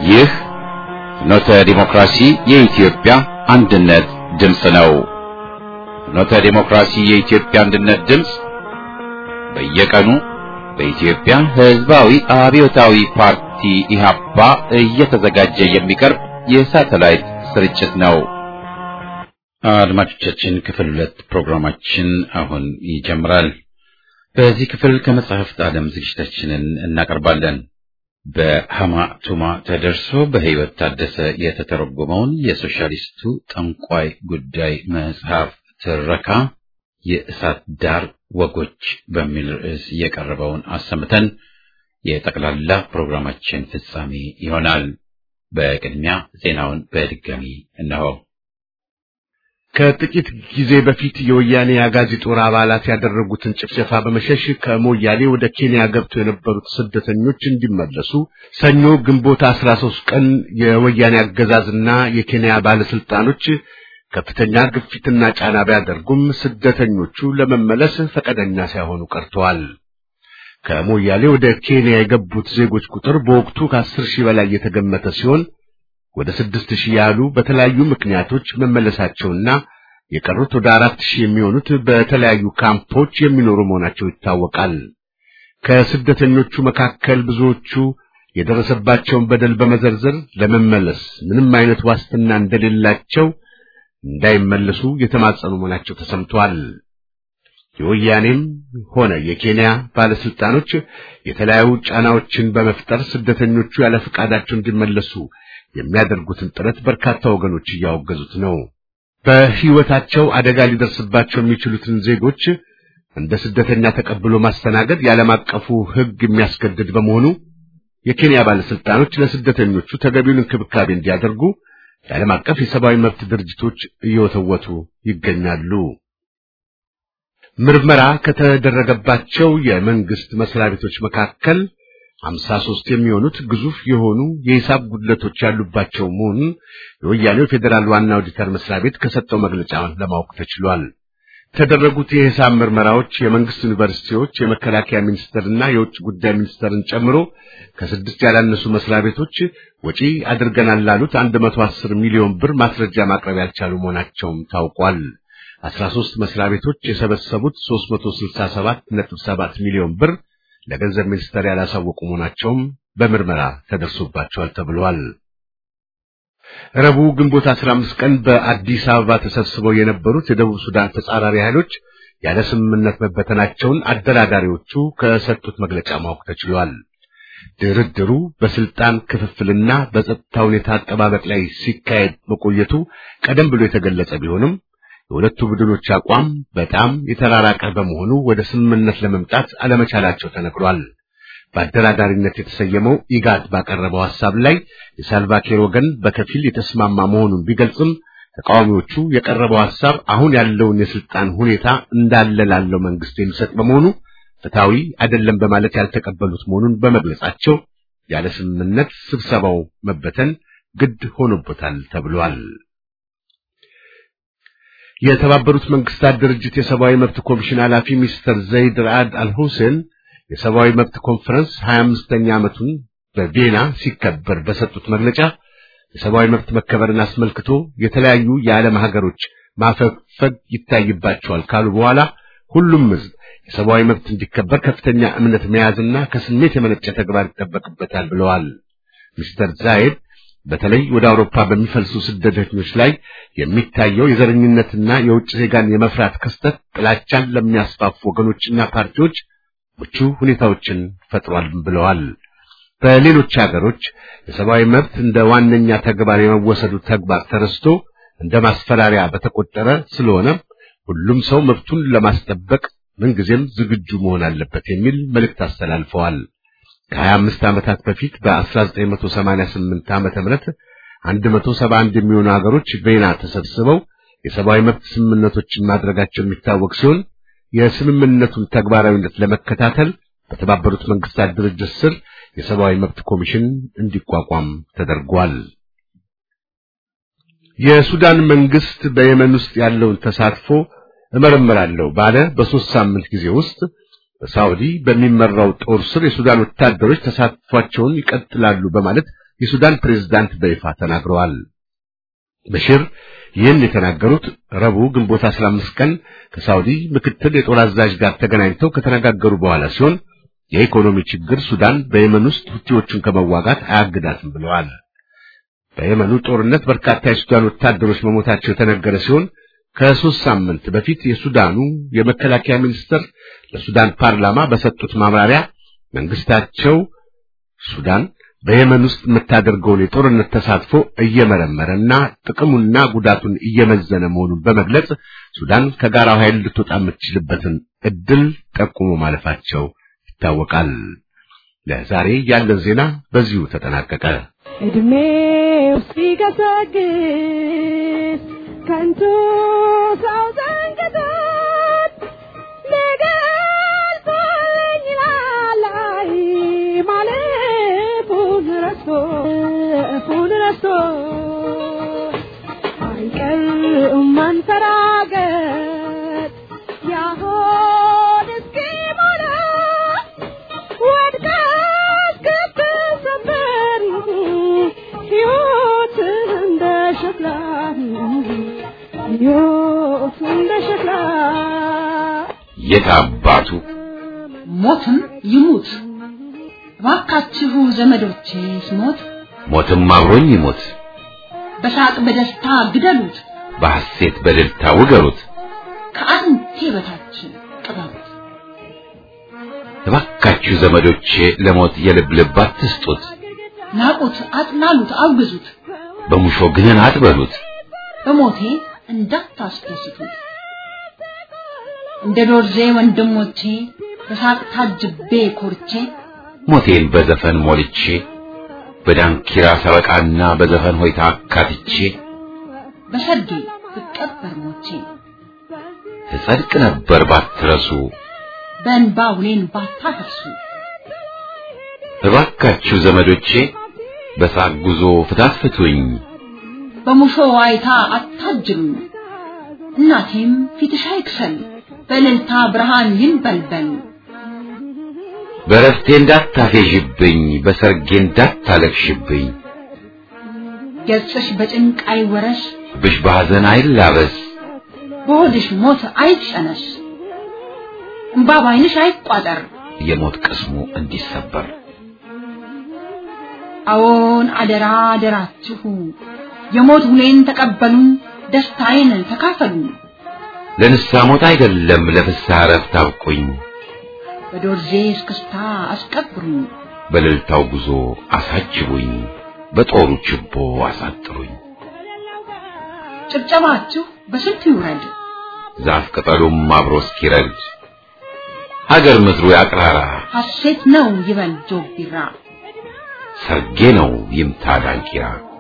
ይህ ፍኖተ ዲሞክራሲ የኢትዮጵያ አንድነት ድምፅ ነው። ፍኖተ ዲሞክራሲ የኢትዮጵያ አንድነት ድምፅ በየቀኑ በኢትዮጵያ ሕዝባዊ አብዮታዊ ፓርቲ ኢህአፓ እየተዘጋጀ የሚቀርብ የሳተላይት ስርጭት ነው። አድማጮቻችን ክፍል ሁለት ፕሮግራማችን አሁን ይጀምራል። በዚህ ክፍል ከመጽሐፍት ዓለም ዝግጅታችንን እናቀርባለን። በሐማ ቱማ ተደርሶ በሕይወት ታደሰ የተተረጎመውን የሶሻሊስቱ ጠንቋይ ጉዳይ መጽሐፍ ትረካ የእሳት ዳር ወጎች በሚል ርዕስ የቀረበውን አሰምተን የጠቅላላ ፕሮግራማችን ፍጻሜ ይሆናል። በቅድሚያ ዜናውን በድጋሚ እነሆ። ከጥቂት ጊዜ በፊት የወያኔ አጋዚ ጦር አባላት ያደረጉትን ጭፍጨፋ በመሸሽ ከሞያሌ ወደ ኬንያ ገብተው የነበሩት ስደተኞች እንዲመለሱ ሰኞ ግንቦት 13 ቀን የወያኔ አገዛዝና የኬንያ ባለስልጣኖች ከፍተኛ ግፊትና ጫና ቢያደርጉም ስደተኞቹ ለመመለስ ፈቃደኛ ሳይሆኑ ቀርተዋል። ከሞያሌ ወደ ኬንያ የገቡት ዜጎች ቁጥር በወቅቱ ከአስር ሺህ በላይ የተገመተ ሲሆን ወደ ስድስት ሺህ ያህሉ በተለያዩ ምክንያቶች መመለሳቸውና የቀሩት ወደ አራት ሺህ የሚሆኑት በተለያዩ ካምፖች የሚኖሩ መሆናቸው ይታወቃል። ከስደተኞቹ መካከል ብዙዎቹ የደረሰባቸውን በደል በመዘርዘር ለመመለስ ምንም አይነት ዋስትና እንደሌላቸው እንዳይመለሱ የተማጸኑ መሆናቸው ተሰምቷል። የወያኔም ሆነ የኬንያ ባለስልጣኖች የተለያዩ ጫናዎችን በመፍጠር ስደተኞቹ ያለ ፈቃዳቸው እንዲመለሱ የሚያደርጉትን ጥረት በርካታ ወገኖች እያወገዙት ነው። በሕይወታቸው አደጋ ሊደርስባቸው የሚችሉትን ዜጎች እንደ ስደተኛ ተቀብሎ ማስተናገድ የዓለም አቀፉ ሕግ የሚያስገድድ በመሆኑ የኬንያ ባለስልጣኖች ለስደተኞቹ ተገቢውን እንክብካቤ እንዲያደርጉ የዓለም አቀፍ የሰብአዊ መብት ድርጅቶች እየወተወቱ ይገኛሉ። ምርመራ ከተደረገባቸው የመንግስት መስሪያ ቤቶች መካከል ሀምሳ ሦስት የሚሆኑት ግዙፍ የሆኑ የሂሳብ ጉድለቶች ያሉባቸው መሆኑን የወያኔው ፌዴራል ዋና ኦዲተር መስሪያ ቤት ከሰጠው መግለጫ ለማወቅ ተችሏል። የተደረጉት የሂሳብ ምርመራዎች የመንግስት ዩኒቨርሲቲዎች፣ የመከላከያ ሚኒስቴርና የውጭ ጉዳይ ሚኒስቴርን ጨምሮ ከስድስት ያላነሱ መስሪያ ቤቶች ወጪ አድርገናል ላሉት 110 ሚሊዮን ብር ማስረጃ ማቅረብ ያልቻሉ መሆናቸውም ታውቋል። 13 መስሪያ ቤቶች የሰበሰቡት 367.7 ሚሊዮን ብር ለገንዘብ ሚኒስቴር ያላሳወቁ መሆናቸውም በምርመራ ተደርሶባቸዋል ተብሏል። ረቡዕ ግንቦት 15 ቀን በአዲስ አበባ ተሰብስበው የነበሩት የደቡብ ሱዳን ተጻራሪ ኃይሎች ያለ ስምምነት መበተናቸውን አደራዳሪዎቹ ከሰጡት መግለጫ ማወቅ ተችሏል። ድርድሩ በስልጣን ክፍፍልና በጸጥታ ሁኔታ አጠባበቅ ላይ ሲካሄድ መቆየቱ ቀደም ብሎ የተገለጸ ቢሆንም የሁለቱ ቡድኖች አቋም በጣም የተራራቀ በመሆኑ ወደ ስምምነት ለመምጣት አለመቻላቸው ተነግሯል። በአደራዳሪነት የተሰየመው ኢጋድ ባቀረበው ሐሳብ ላይ የሳልቫኪር ወገን በከፊል የተስማማ መሆኑን ቢገልጽም ተቃዋሚዎቹ የቀረበው ሐሳብ አሁን ያለውን የስልጣን ሁኔታ እንዳለ ላለው መንግስት የሚሰጥ በመሆኑ ፍትሐዊ አይደለም በማለት ያልተቀበሉት መሆኑን በመግለጻቸው ያለ ስምምነት ስብሰባው መበተን ግድ ሆኖበታል ተብሏል። የተባበሩት መንግስታት ድርጅት የሰብአዊ መብት ኮሚሽን ኃላፊ ሚስተር ዘይድ ራአድ አልሁሴን የሰብአዊ መብት ኮንፈረንስ 25ኛ ዓመቱን በቪየና ሲከበር በሰጡት መግለጫ የሰብአዊ መብት መከበርን አስመልክቶ የተለያዩ የዓለም ሀገሮች ማፈግፈግ ይታይባቸዋል ካሉ በኋላ ሁሉም ሕዝብ የሰብአዊ መብት እንዲከበር ከፍተኛ እምነት መያዝና ከስሜት የመነጨ ተግባር ይጠበቅበታል ብለዋል። ሚስተር ዛይድ በተለይ ወደ አውሮፓ በሚፈልሱ ስደተኞች ላይ የሚታየው የዘረኝነትና የውጭ ዜጋን የመፍራት ክስተት ጥላቻን ለሚያስፋፉ ወገኖችና ፓርቲዎች ምቹ ሁኔታዎችን ፈጥሯል ብለዋል። በሌሎች ሀገሮች የሰብአዊ መብት እንደ ዋነኛ ተግባር የመወሰዱ ተግባር ተረስቶ እንደ ማስፈራሪያ በተቆጠረ ስለሆነ ሁሉም ሰው መብቱን ለማስጠበቅ ምንጊዜም ዝግጁ መሆን አለበት የሚል መልእክት አስተላልፈዋል። ከሀያ አምስት ዓመታት በፊት በ1988 ዓመተ ምህረት 171 የሚሆኑ ሀገሮች ቬና ተሰብስበው የሰብአዊ መብት ስምምነቶችን ማድረጋቸው የሚታወቅ ሲሆን የስምምነቱን ተግባራዊነት ለመከታተል በተባበሩት መንግስታት ድርጅት ስር የሰብአዊ መብት ኮሚሽን እንዲቋቋም ተደርጓል። የሱዳን መንግስት በየመን ውስጥ ያለውን ተሳትፎ እመረምራለሁ ባለ በሶስት ሳምንት ጊዜ ውስጥ በሳዑዲ በሚመራው ጦር ስር የሱዳን ወታደሮች ተሳትፏቸውን ይቀጥላሉ በማለት የሱዳን ፕሬዝዳንት በይፋ ተናግረዋል። በሽር ይህን የተናገሩት ረቡዕ ግንቦት 15 ቀን ከሳውዲ ምክትል የጦር አዛዥ ጋር ተገናኝተው ከተነጋገሩ በኋላ ሲሆን የኢኮኖሚ ችግር ሱዳን በየመን ውስጥ ሁቲዎችን ከመዋጋት አያግዳትም ብለዋል። በየመኑ ጦርነት በርካታ የሱዳን ወታደሮች መሞታቸው የተነገረ ሲሆን ከሶስት ሳምንት በፊት የሱዳኑ የመከላከያ ሚኒስትር ለሱዳን ፓርላማ በሰጡት ማብራሪያ መንግስታቸው ሱዳን በየመን ውስጥ የምታደርገውን የጦርነት ተሳትፎ እየመረመረና ጥቅሙና ጉዳቱን እየመዘነ መሆኑን በመግለጽ ሱዳን ከጋራው ኃይል ልትወጣ የምትችልበትን እድል ጠቁሞ ማለፋቸው ይታወቃል። ለዛሬ ያለን ዜና በዚሁ ተጠናቀቀ። እድሜው ሲገሰግስ ከንቱ ሰው ዘንግቶት ሊገልጸኝ ይላል አይ ማለፉን ረስቶ እፉን ረስቶ አይቀርም ማንፈራገጥ ያሆን እስኪሞላ ወድቃ እስክትሰበር ሕይወት እንደ ሸክላ ሕይወት እንደ ሸክላ የት አባቱ ሞትም ይሙት እባካችሁ ዘመዶቼ ስሞት ሞትም አብሮኝ ይሞት፣ በሳቅ በደስታ ግደሉት፣ በሐሴት በእልልታ ውገሩት። ከአንቴ በታች ቅበሩት። እባካችሁ ዘመዶቼ ለሞት የልብ ልብ አትስጡት፣ ናቁት፣ አጥላሉት፣ አውግዙት፣ በሙሾ ግንን አትበሉት። በሞቴ እንዳታስደስቱት። እንደ ዶርዜ ወንድሞቼ በሳቅ ታጅቤ ኮርቼ ሞቴን በዘፈን ሞልቼ በዳንኪራ ሰበቃና በዘፈን ሆይታ አካትቼ በሰርጌ ብቀበር ሞቼ ትጸድቅ ነበር ባትረሱ። በእንባ ውሌን ባታፈርሱ እባካችሁ ዘመዶቼ በሳቅ ጉዞ ፍታት ፍቱኝ፣ በሙሾ ዋይታ አታጅሉኝ። እናቴም ፊትሽ አይክሰል በእልልታ ብርሃን ይንበልበል። በረፍቴ እንዳታፌዥብኝ፣ በሰርጌ እንዳታለቅሽብኝ፣ ገጽሽ በጭንቅ አይወረስ፣ ብሽ በሐዘን አይላበስ፣ በሆድሽ ሞት አይጨነስ፣ እምባ ባይንሽ አይቋጠር። የሞት ቅስሙ እንዲሰበር አዎን አደራ አደራችሁ የሞት ውሌን ተቀበሉ፣ ደስታዬን ተካፈሉ። ለንስሐ ሞት አይደለም ለፍስሐ ዕረፍት አብቁኝ፣ በዶርዜ እስክስታ አስቀብሩኝ፣ በእልልታው ጉዞ አሳጅቡኝ፣ በጦሩ ችቦ አሳጥሩኝ። ጭብጨባችሁ በስንቱ ይውረድ፣ ዛፍ ቅጠሉም አብሮ እስኪረድ ሀገር ምድሩ ያቅራራ፣ ሐሴት ነው ይበል ጆግ ቢራ። ሰርጌ ነው ይምታ ዳንኪራ።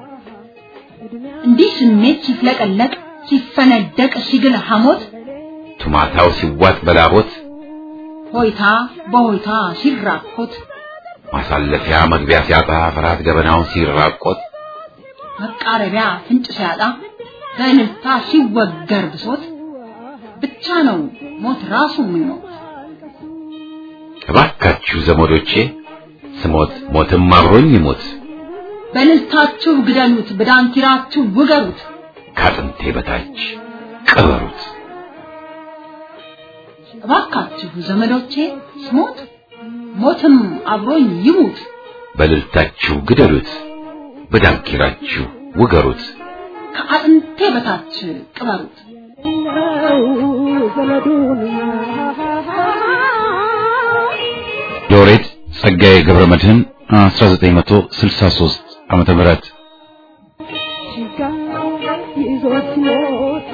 እንዲህ ስሜት ሲፍለቀለቅ ሲፈነደቅ ሲግል ሐሞት ቱማታው ሲዋጥ በላቦት ሆይታ በሆይታ ሲራኮት ማሳለፊያ መግቢያ ሲያጣ ፍርሃት ገበናውን ሲራቆት መቃረቢያ ፍንጭ ሲያጣ በእልልታ ሲወገር ብሶት ብቻ ነው ሞት ራሱ የሚሞት። እባካችሁ ዘመዶቼ ስሞት ሞትም አብሮኝ ይሞት፣ በእልልታችሁ ግደሉት፣ በዳንኪራችሁ ውገሩት። ከአጥንቴ በታች ቅበሩት። እባካችሁ ዘመዶቼ ስሞት ሞትም አብሮኝ ይሙት። በእልልታችሁ ግደሉት፣ በዳንኪራችሁ ውገሩት። ከአጥንቴ በታች ቅበሩት። ነው ዘመዱን ሎሬት ጸጋዬ ገብረ መድኅን 1963 ዓመተ ምህረት ችጋ ይዞት ሞት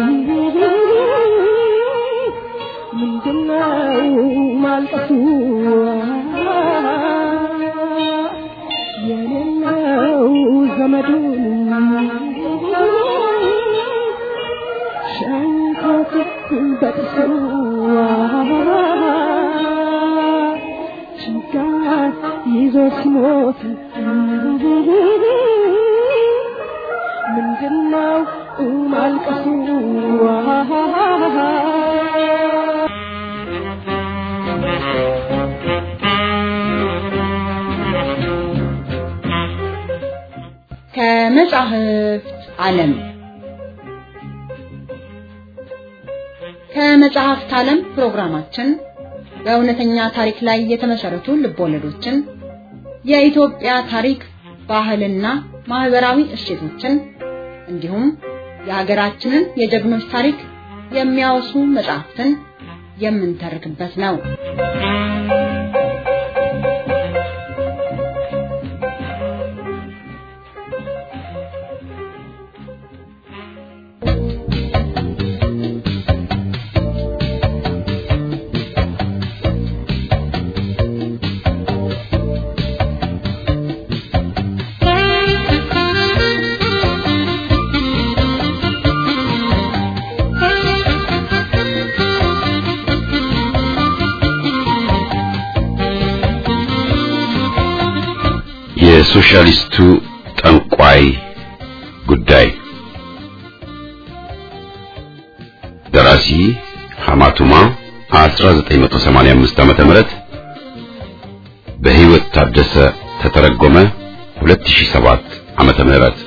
ምንድነው ማልቀሱ የሌለው ዘመዱን ሸንኮት በጥሱ ችጋር ይዞ ሲሞት ምንድነው ማልቀሱ? ከመጻሕፍት ዓለም ከመጽሐፍት ዓለም ፕሮግራማችን በእውነተኛ ታሪክ ላይ የተመሰረቱ ልቦለዶችን፣ የኢትዮጵያ ታሪክ፣ ባህልና ማህበራዊ እሴቶችን እንዲሁም የሀገራችንን የጀግኖች ታሪክ የሚያወሱ መጽሐፍትን የምንተርክበት ነው። የሶሻሊስቱ ጠንቋይ ጉዳይ ደራሲ ሐማቱማ 1985 ዓመተ ምህረት በህይወት ታደሰ ተተረጎመ 2007 ዓመተ ምህረት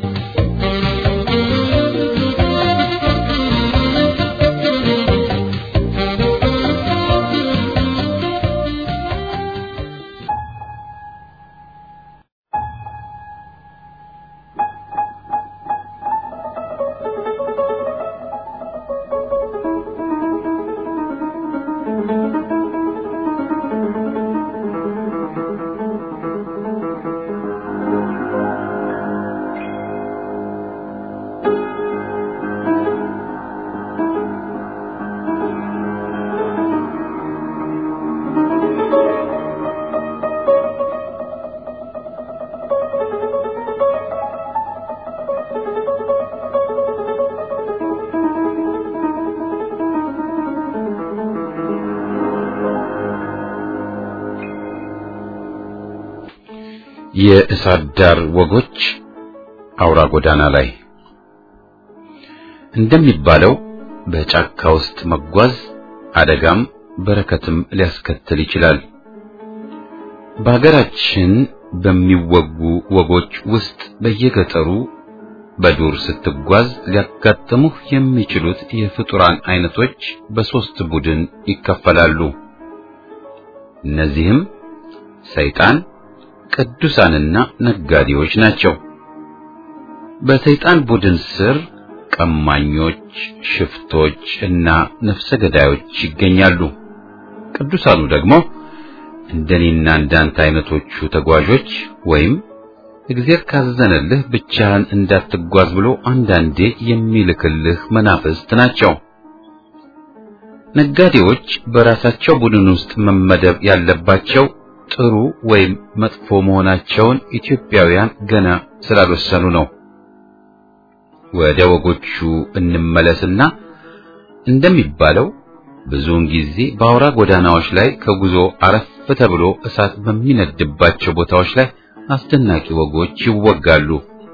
የእሳት ዳር ወጎች አውራ ጎዳና ላይ እንደሚባለው በጫካ ውስጥ መጓዝ አደጋም በረከትም ሊያስከትል ይችላል። በሀገራችን በሚወጉ ወጎች ውስጥ በየገጠሩ በዱር ስትጓዝ ሊያጋጥሙህ የሚችሉት የፍጡራን አይነቶች በሶስት ቡድን ይከፈላሉ። እነዚህም ሰይጣን፣ ቅዱሳንና ነጋዴዎች ናቸው። በሰይጣን ቡድን ስር ቀማኞች፣ ሽፍቶች እና ነፍሰ ገዳዮች ይገኛሉ። ቅዱሳኑ ደግሞ እንደኔና እንዳንተ አይነቶቹ ተጓዦች ወይም እግዚአብሔር ካዘነልህ ብቻህን እንዳትጓዝ ብሎ አንዳንዴ የሚልክልህ መናፍስት ናቸው። ነጋዴዎች በራሳቸው ቡድን ውስጥ መመደብ ያለባቸው ጥሩ ወይም መጥፎ መሆናቸውን ኢትዮጵያውያን ገና ስላልወሰኑ ነው። ወደ ወጎቹ እንመለስና እንደሚባለው ብዙውን ጊዜ በአውራ ጎዳናዎች ላይ ከጉዞ አረፍ ተብሎ እሳት በሚነድባቸው ቦታዎች ላይ አስደናቂ ወጎች ይወጋሉ።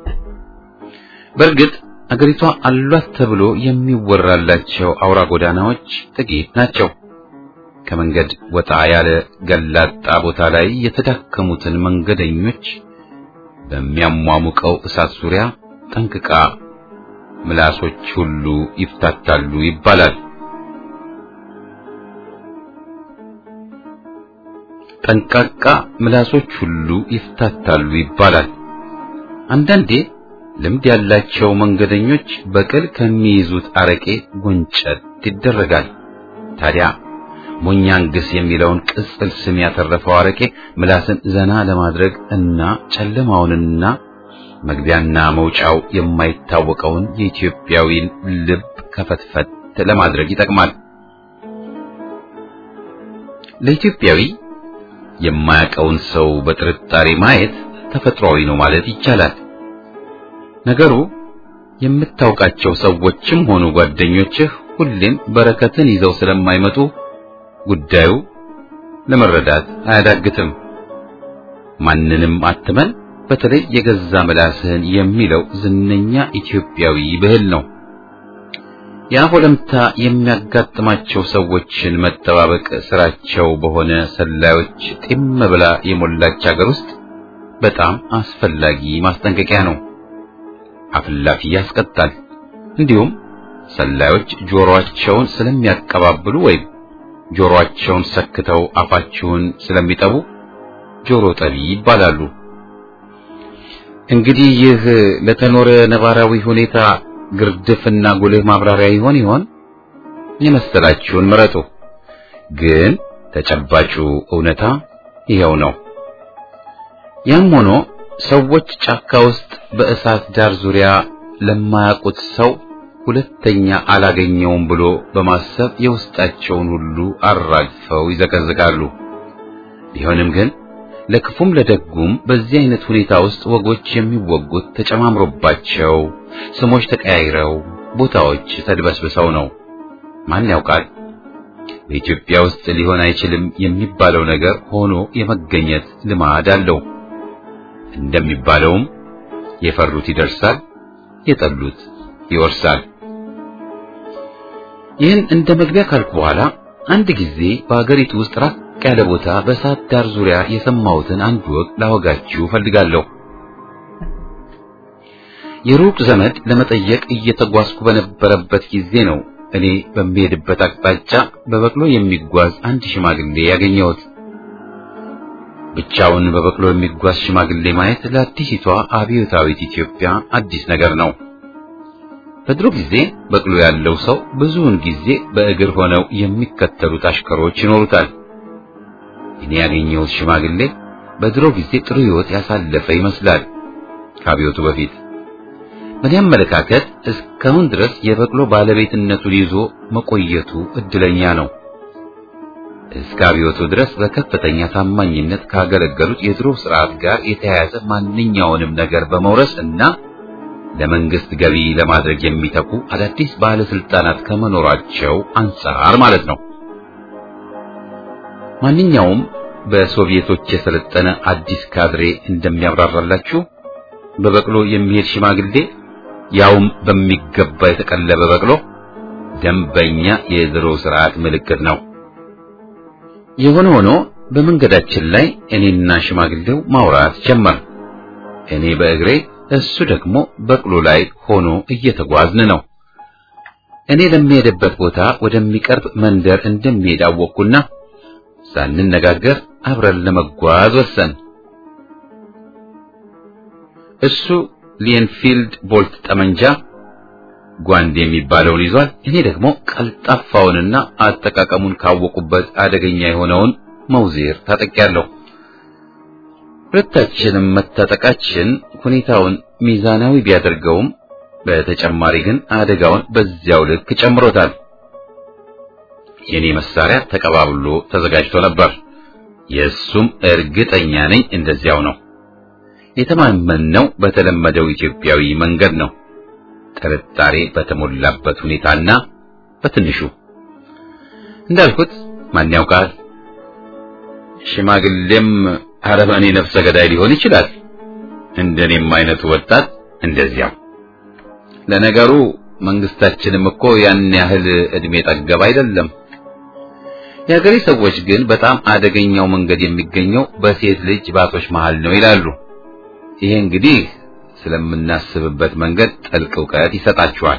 በእርግጥ አገሪቷ አሏት ተብሎ የሚወራላቸው አውራ ጎዳናዎች ጥቂት ናቸው። ከመንገድ ወጣ ያለ ገላጣ ቦታ ላይ የተዳከሙትን መንገደኞች በሚያሟሙቀው እሳት ዙሪያ ጠንቅቃ ምላሶች ሁሉ ይፍታታሉ ይባላል። ጠንቃቃ ምላሶች ሁሉ ይፍታታሉ ይባላል። አንዳንዴ ልምድ ያላቸው መንገደኞች በቅል ከሚይዙት አረቄ ጎንጨት ይደረጋል። ታዲያ ሞኛንግስ የሚለውን ቅጽል ስም ያተረፈው አረቄ ምላስን ዘና ለማድረግ እና ጨለማውንና መግቢያና መውጫው የማይታወቀውን የኢትዮጵያዊን ልብ ከፈትፈት ለማድረግ ይጠቅማል። ለኢትዮጵያዊ የማያውቀውን ሰው በጥርጣሬ ማየት ተፈጥሯዊ ነው ማለት ይቻላል። ነገሩ የምታውቃቸው ሰዎችም ሆኑ ጓደኞችህ ሁሌም በረከትን ይዘው ስለማይመጡ ጉዳዩ ለመረዳት አያዳግትም። ማንንም አትመን፣ በተለይ የገዛ ምላስህን የሚለው ዝነኛ ኢትዮጵያዊ ብሂል ነው። የአፍ ወለምታ የሚያጋጥማቸው ሰዎችን መጠባበቅ ስራቸው በሆነ ሰላዮች ጢም ብላ የሞላች ሀገር ውስጥ በጣም አስፈላጊ ማስጠንቀቂያ ነው። አፍላፊ ያስቀጣል። እንዲሁም ሰላዮች ጆሮአቸውን ስለሚያቀባብሉ ወይም ጆሮአቸውን ሰክተው አፋቸውን ስለሚጠቡ ጆሮ ጠቢ ይባላሉ። እንግዲህ ይህ ለተኖረ ነባራዊ ሁኔታ ግርድፍና ጉልህ ማብራሪያ ይሆን ይሆን? የመሰላችሁን ምረጡ። ግን ተጨባጩ እውነታ ይኸው ነው። ያም ሆኖ ሰዎች ጫካ ውስጥ በእሳት ዳር ዙሪያ ለማያውቁት ሰው ሁለተኛ አላገኘውም ብሎ በማሰብ የውስጣቸውን ሁሉ አራግፈው ይዘቀዝቃሉ። ቢሆንም ግን ለክፉም ለደጉም በዚህ አይነት ሁኔታ ውስጥ ወጎች የሚወጉት ተጨማምሮባቸው ስሞች ተቀያይረው ቦታዎች ተድበስብሰው ነው። ማን ያውቃል? በኢትዮጵያ ውስጥ ሊሆን አይችልም የሚባለው ነገር ሆኖ የመገኘት ልማድ አለው። እንደሚባለውም የፈሩት ይደርሳል፣ የጠሉት ይወርሳል። ይህን እንደ መግቢያ ካልኩ በኋላ አንድ ጊዜ በአገሪቱ ውስጥ ራቅ ያለ ቦታ በእሳት ዳር ዙሪያ የሰማሁትን አንድ ወግ ላወጋችሁ ፈልጋለሁ። የሩቅ ዘመድ ለመጠየቅ እየተጓዝኩ በነበረበት ጊዜ ነው እኔ በሚሄድበት አቅጣጫ በበቅሎ የሚጓዝ አንድ ሽማግሌ ያገኘሁት። ብቻውን በበቅሎ የሚጓዝ ሽማግሌ ማየት ለአዲሲቷ አብዮታዊት ኢትዮጵያ አዲስ ነገር ነው። በድሮ ጊዜ በቅሎ ያለው ሰው ብዙውን ጊዜ በእግር ሆነው የሚከተሉት አሽከሮች ይኖሩታል። እኔ ያገኘሁት ሽማግሌ በድሮ ጊዜ ጥሩ ሕይወት ያሳለፈ ይመስላል ከአብዮቱ በፊት። በእኔ አመለካከት እስካሁን ድረስ የበቅሎ ባለቤትነቱን ይዞ መቆየቱ እድለኛ ነው። እስከ አብዮቱ ድረስ በከፍተኛ ታማኝነት ካገለገሉት የድሮ ስርዓት ጋር የተያያዘ ማንኛውንም ነገር በመውረስ እና ለመንግስት ገቢ ለማድረግ የሚተኩ አዳዲስ ባለስልጣናት ከመኖራቸው አንጻር ማለት ነው። ማንኛውም በሶቪየቶች የሰለጠነ አዲስ ካድሬ እንደሚያብራራላችሁ በበቅሎ የሚሄድ ሽማግሌ ያውም በሚገባ የተቀለበ በቅሎ ደንበኛ የድሮ ስርዓት ምልክት ነው። የሆነ ሆኖ በመንገዳችን ላይ እኔና ሽማግሌው ማውራት ጀመር። እኔ በእግሬ እሱ ደግሞ በቅሎ ላይ ሆኖ እየተጓዝን ነው። እኔ ለሚሄድበት ቦታ ወደሚቀርብ መንደር እንደሚሄድ አወቅኩና ሳንነጋገር አብረን ለመጓዝ ወሰን። እሱ ሊንፊልድ ቦልት ጠመንጃ ጓንድ የሚባለውን ይዟል። እኔ ደግሞ ቀልጣፋውንና አጠቃቀሙን ካወቁበት አደገኛ የሆነውን መውዜር ታጠቂያለሁ። ሁለታችንም መታጠቃችን ሁኔታውን ሚዛናዊ ቢያደርገውም በተጨማሪ ግን አደጋውን በዚያው ልክ ጨምሮታል። የኔ መሳሪያ ተቀባብሎ ተዘጋጅቶ ነበር። የእሱም እርግጠኛ ነኝ እንደዚያው ነው። የተማመነው በተለመደው ኢትዮጵያዊ መንገድ ነው። ጥርጣሬ በተሞላበት ሁኔታና በትንሹ እንዳልኩት ማን ያውቃል፣ ሽማግሌም አረመኔ ነፍሰ ገዳይ ሊሆን ይችላል። እንደኔም አይነቱ ወጣት እንደዚያው። ለነገሩ መንግስታችንም እኮ ያን ያህል እድሜ ጠገብ አይደለም። የሀገሬ ሰዎች ግን በጣም አደገኛው መንገድ የሚገኘው በሴት ልጅ ባቶች መሃል ነው ይላሉ። ይሄ እንግዲህ ስለምናስብበት መንገድ ጥልቅ እውቀት ይሰጣችኋል።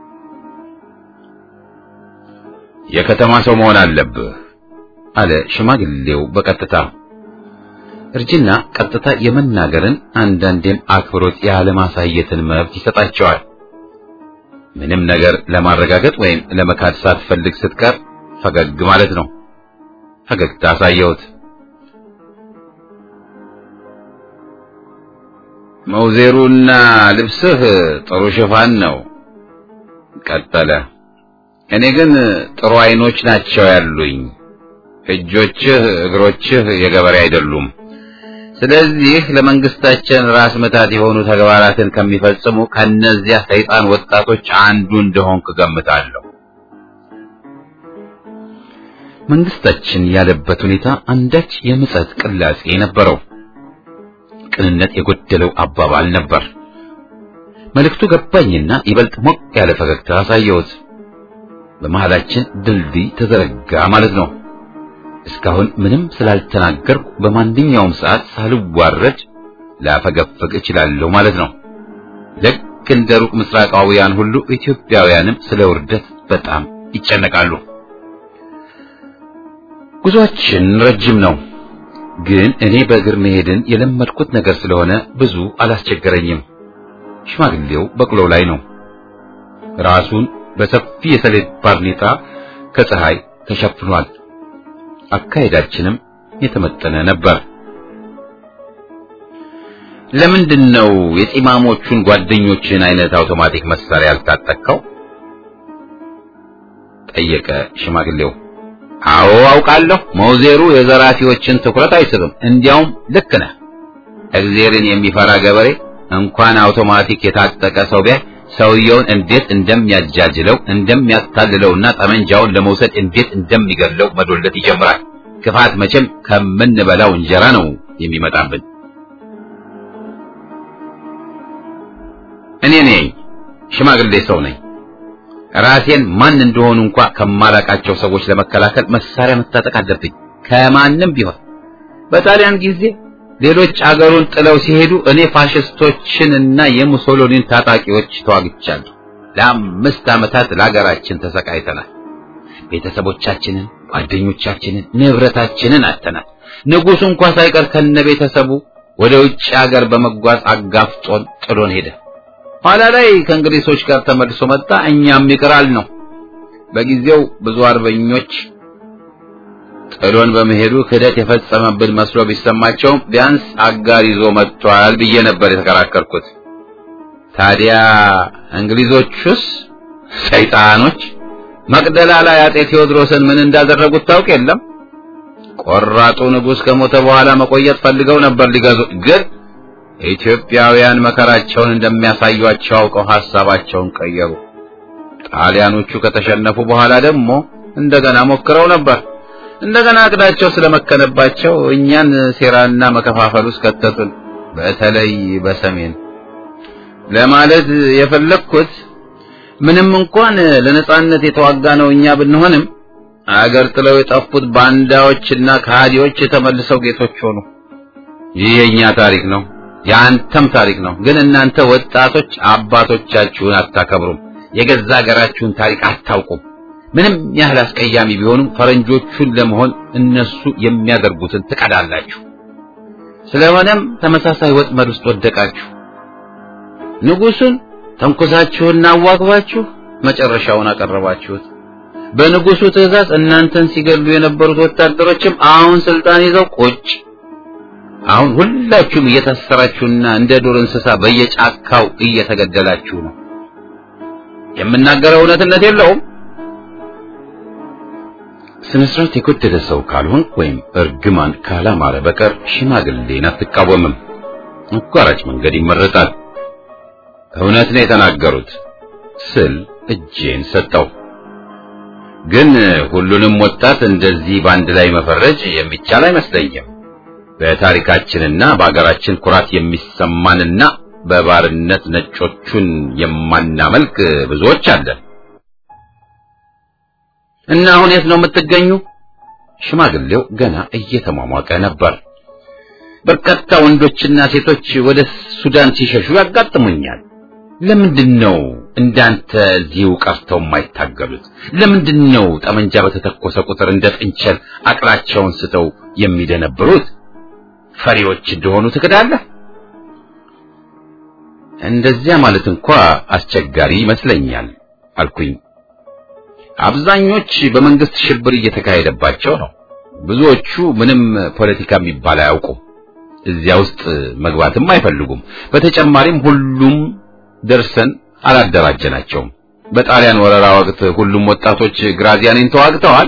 የከተማ ሰው መሆን አለብህ አለ ሽማግሌው በቀጥታ። እርጅና ቀጥታ የመናገርን አንዳንዴም አክብሮት ያለማሳየትን መብት ይሰጣቸዋል። ምንም ነገር ለማረጋገጥ ወይም ለመካድ ሳትፈልግ ስትቀር ፈገግ ማለት ነው። ፈገግታ አሳየሁት። መውዜሩና ልብስህ ጥሩ ሽፋን ነው ቀጠለ። እኔ ግን ጥሩ አይኖች ናቸው ያሉኝ። እጆችህ፣ እግሮችህ የገበሬ አይደሉም። ስለዚህ ለመንግስታችን ራስ ምታት የሆኑ ተግባራትን ከሚፈጽሙ ከነዚያ ሰይጣን ወጣቶች አንዱ እንደሆንክ ገምታለሁ። መንግስታችን ያለበት ሁኔታ አንዳች የምጸት ቅላጼ ነበረው። ቅንነት የጎደለው አባባል ነበር። መልእክቱ ገባኝና ይበልጥ ሞቅ ያለ ፈገግታ አሳየሁት። በመሃላችን ድልድይ ተዘረጋ ማለት ነው። እስካሁን ምንም ስላልተናገርኩ በማንኛውም ሰዓት ሳልዋረድ ላፈገፍግ እችላለሁ ማለት ነው። ልክ ልክ እንደ ሩቅ ምስራቃውያን ሁሉ ኢትዮጵያውያንም ስለ ውርደት በጣም ይጨነቃሉ። ጉዟችን ረጅም ነው፣ ግን እኔ በእግር መሄድን የለመድኩት ነገር ስለሆነ ብዙ አላስቸገረኝም። ሽማግሌው በቅሎው ላይ ነው። ራሱን በሰፊ የሰሌድ ባርኔጣ ከፀሐይ ተሸፍኗል። አካሄዳችንም የተመጠነ ነበር። ለምንድን ነው የጢማሞቹን ጓደኞችን አይነት አውቶማቲክ መሳሪያ ያልታጠቅከው? ጠየቀ ሽማግሌው። አዎ አውቃለሁ፣ መውዜሩ የዘራፊዎችን ትኩረት አይስብም። እንዲያውም ልክ ነህ። እግዜርን የሚፈራ ገበሬ እንኳን አውቶማቲክ የታጠቀ ሰው ቢያይ ሰውየውን እንዴት እንደሚያጃጅለው እንደሚያታልለውና ጠመንጃውን ለመውሰድ እንዴት እንደሚገድለው መዶለት ይጀምራል። ክፋት መቼም ከምንበላው እንጀራ ነው የሚመጣብን። እኔ ነኝ ሽማግሌ ሰው ነኝ። ራሴን ማን እንደሆኑ እንኳ ከማላቃቸው ሰዎች ለመከላከል መሳሪያ መታጠቅ አለብኝ። ከማንም ቢሆን በጣሊያን ጊዜ ሌሎች አገሩን ጥለው ሲሄዱ እኔ ፋሽስቶችን እና የሙሶሎኒን ታጣቂዎች ተዋግቻለሁ። ለአምስት ዓመታት ለሀገራችን ተሰቃይተናል። ቤተሰቦቻችንን፣ ጓደኞቻችንን፣ ንብረታችንን አጥተናል። ንጉሡ እንኳ ሳይቀር ከነ ቤተሰቡ ወደ ውጭ ሀገር በመጓዝ አጋፍጦን ጥሎን ሄደ። ኋላ ላይ ከእንግሊዞች ጋር ተመልሶ መጣ። እኛም ይቅራል ነው። በጊዜው ብዙ አርበኞች ጥሎን በመሄዱ ክህደት የፈጸመብን መስሎ ቢሰማቸውም ቢያንስ አጋር ይዞ መጥቷል ብዬ ነበር የተከራከርኩት። ታዲያ እንግሊዞቹስ ሰይጣኖች መቅደላ ላይ አጤ ቴዎድሮስን ምን እንዳደረጉት ታውቅ የለም? ቆራጡ ንጉሥ ከሞተ በኋላ መቆየት ፈልገው ነበር ሊገዙ ግን ኢትዮጵያውያን መከራቸውን እንደሚያሳዩአቸው አውቀው ሐሳባቸውን ቀየሩ። ጣሊያኖቹ ከተሸነፉ በኋላ ደግሞ እንደገና ሞክረው ነበር። እንደገና እቅዳቸው ስለመከነባቸው እኛን ሴራና መከፋፈል ውስጥ ከተቱን። በተለይ በሰሜን ለማለት የፈለግኩት ምንም እንኳን ለነጻነት የተዋጋ ነው እኛ ብንሆንም አገር ጥለው የጠፉት ባንዳዎችና ከሃዲዎች የተመልሰው ጌቶች ሆኑ። ይህ የኛ ታሪክ ነው፣ የአንተም ታሪክ ነው። ግን እናንተ ወጣቶች አባቶቻችሁን አታከብሩም፣ የገዛ ሀገራችሁን ታሪክ አታውቁም። ምንም ያህል አስቀያሚ ቢሆኑም ፈረንጆቹን ለመሆን እነሱ የሚያደርጉትን ትቀዳላችሁ። ስለሆነም ተመሳሳይ ወጥመድ ውስጥ ወደቃችሁ። ንጉሱን ተንኮሳችሁና አዋግባችሁ መጨረሻውን አቀረባችሁት። በንጉሱ ትእዛዝ እናንተን ሲገሉ የነበሩት ወታደሮችም አሁን ስልጣን ይዘው ቁጭ። አሁን ሁላችሁም እየታሰራችሁና እንደ ዱር እንስሳ በየጫካው እየተገደላችሁ ነው። የምናገረው እውነትነት የለውም። ስነ ስርዓት የጎደለ ሰው ካልሆን ወይም እርግማን ካላማረ በቀር ሽማግሌን አትቃወምም። አቋራጭ መንገድ ይመረጣል። እውነት ነው የተናገሩት ስል እጄን ሰጠው። ግን ሁሉንም ወጣት እንደዚህ በአንድ ላይ መፈረጅ የሚቻል አይመስለኝም። በታሪካችንና በአገራችን ኩራት የሚሰማንና በባርነት ነጮቹን የማናመልክ ብዙዎች አለን። እና አሁን የት ነው የምትገኙ? ሽማግሌው ገና እየተሟሟቀ ነበር። በርካታ ወንዶችና ሴቶች ወደ ሱዳን ሲሸሹ ያጋጥሙኛል። ለምንድን ነው እንዳንተ እዚሁ ቀርተው የማይታገሉት? ለምንድን ነው ጠመንጃ በተተኮሰ ቁጥር እንደ ጥንቸል አቅላቸውን ስተው የሚደነብሩት? ፈሪዎች እንደሆኑ ትክዳለህ። እንደዚያ ማለት እንኳ አስቸጋሪ ይመስለኛል አልኩኝ። አብዛኞች በመንግስት ሽብር እየተካሄደባቸው ነው። ብዙዎቹ ምንም ፖለቲካ የሚባል አያውቁም። እዚያ ውስጥ መግባትም አይፈልጉም። በተጨማሪም ሁሉም ደርሰን አላደራጀናቸውም። በጣሊያን ወረራ ወቅት ሁሉም ወጣቶች ግራዚያኒን ተዋግተዋል።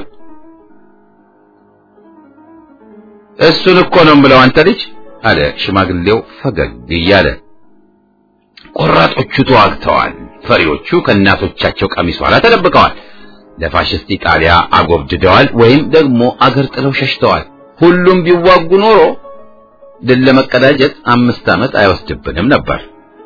እሱን እኮ ነው ብለው አንተ ልጅ አለ ሽማግሌው ፈገግ እያለ። ቆራጦቹ ተዋግተዋል። ፈሪዎቹ ከእናቶቻቸው ቀሚስ ኋላ ተደብቀዋል። ለፋሽስት ኢጣሊያ አጎብድደዋል ወይም ደግሞ አገር ጥለው ሸሽተዋል። ሁሉም ቢዋጉ ኖሮ ድል ለመቀዳጀት አምስት ዓመት አይወስድብንም ነበር።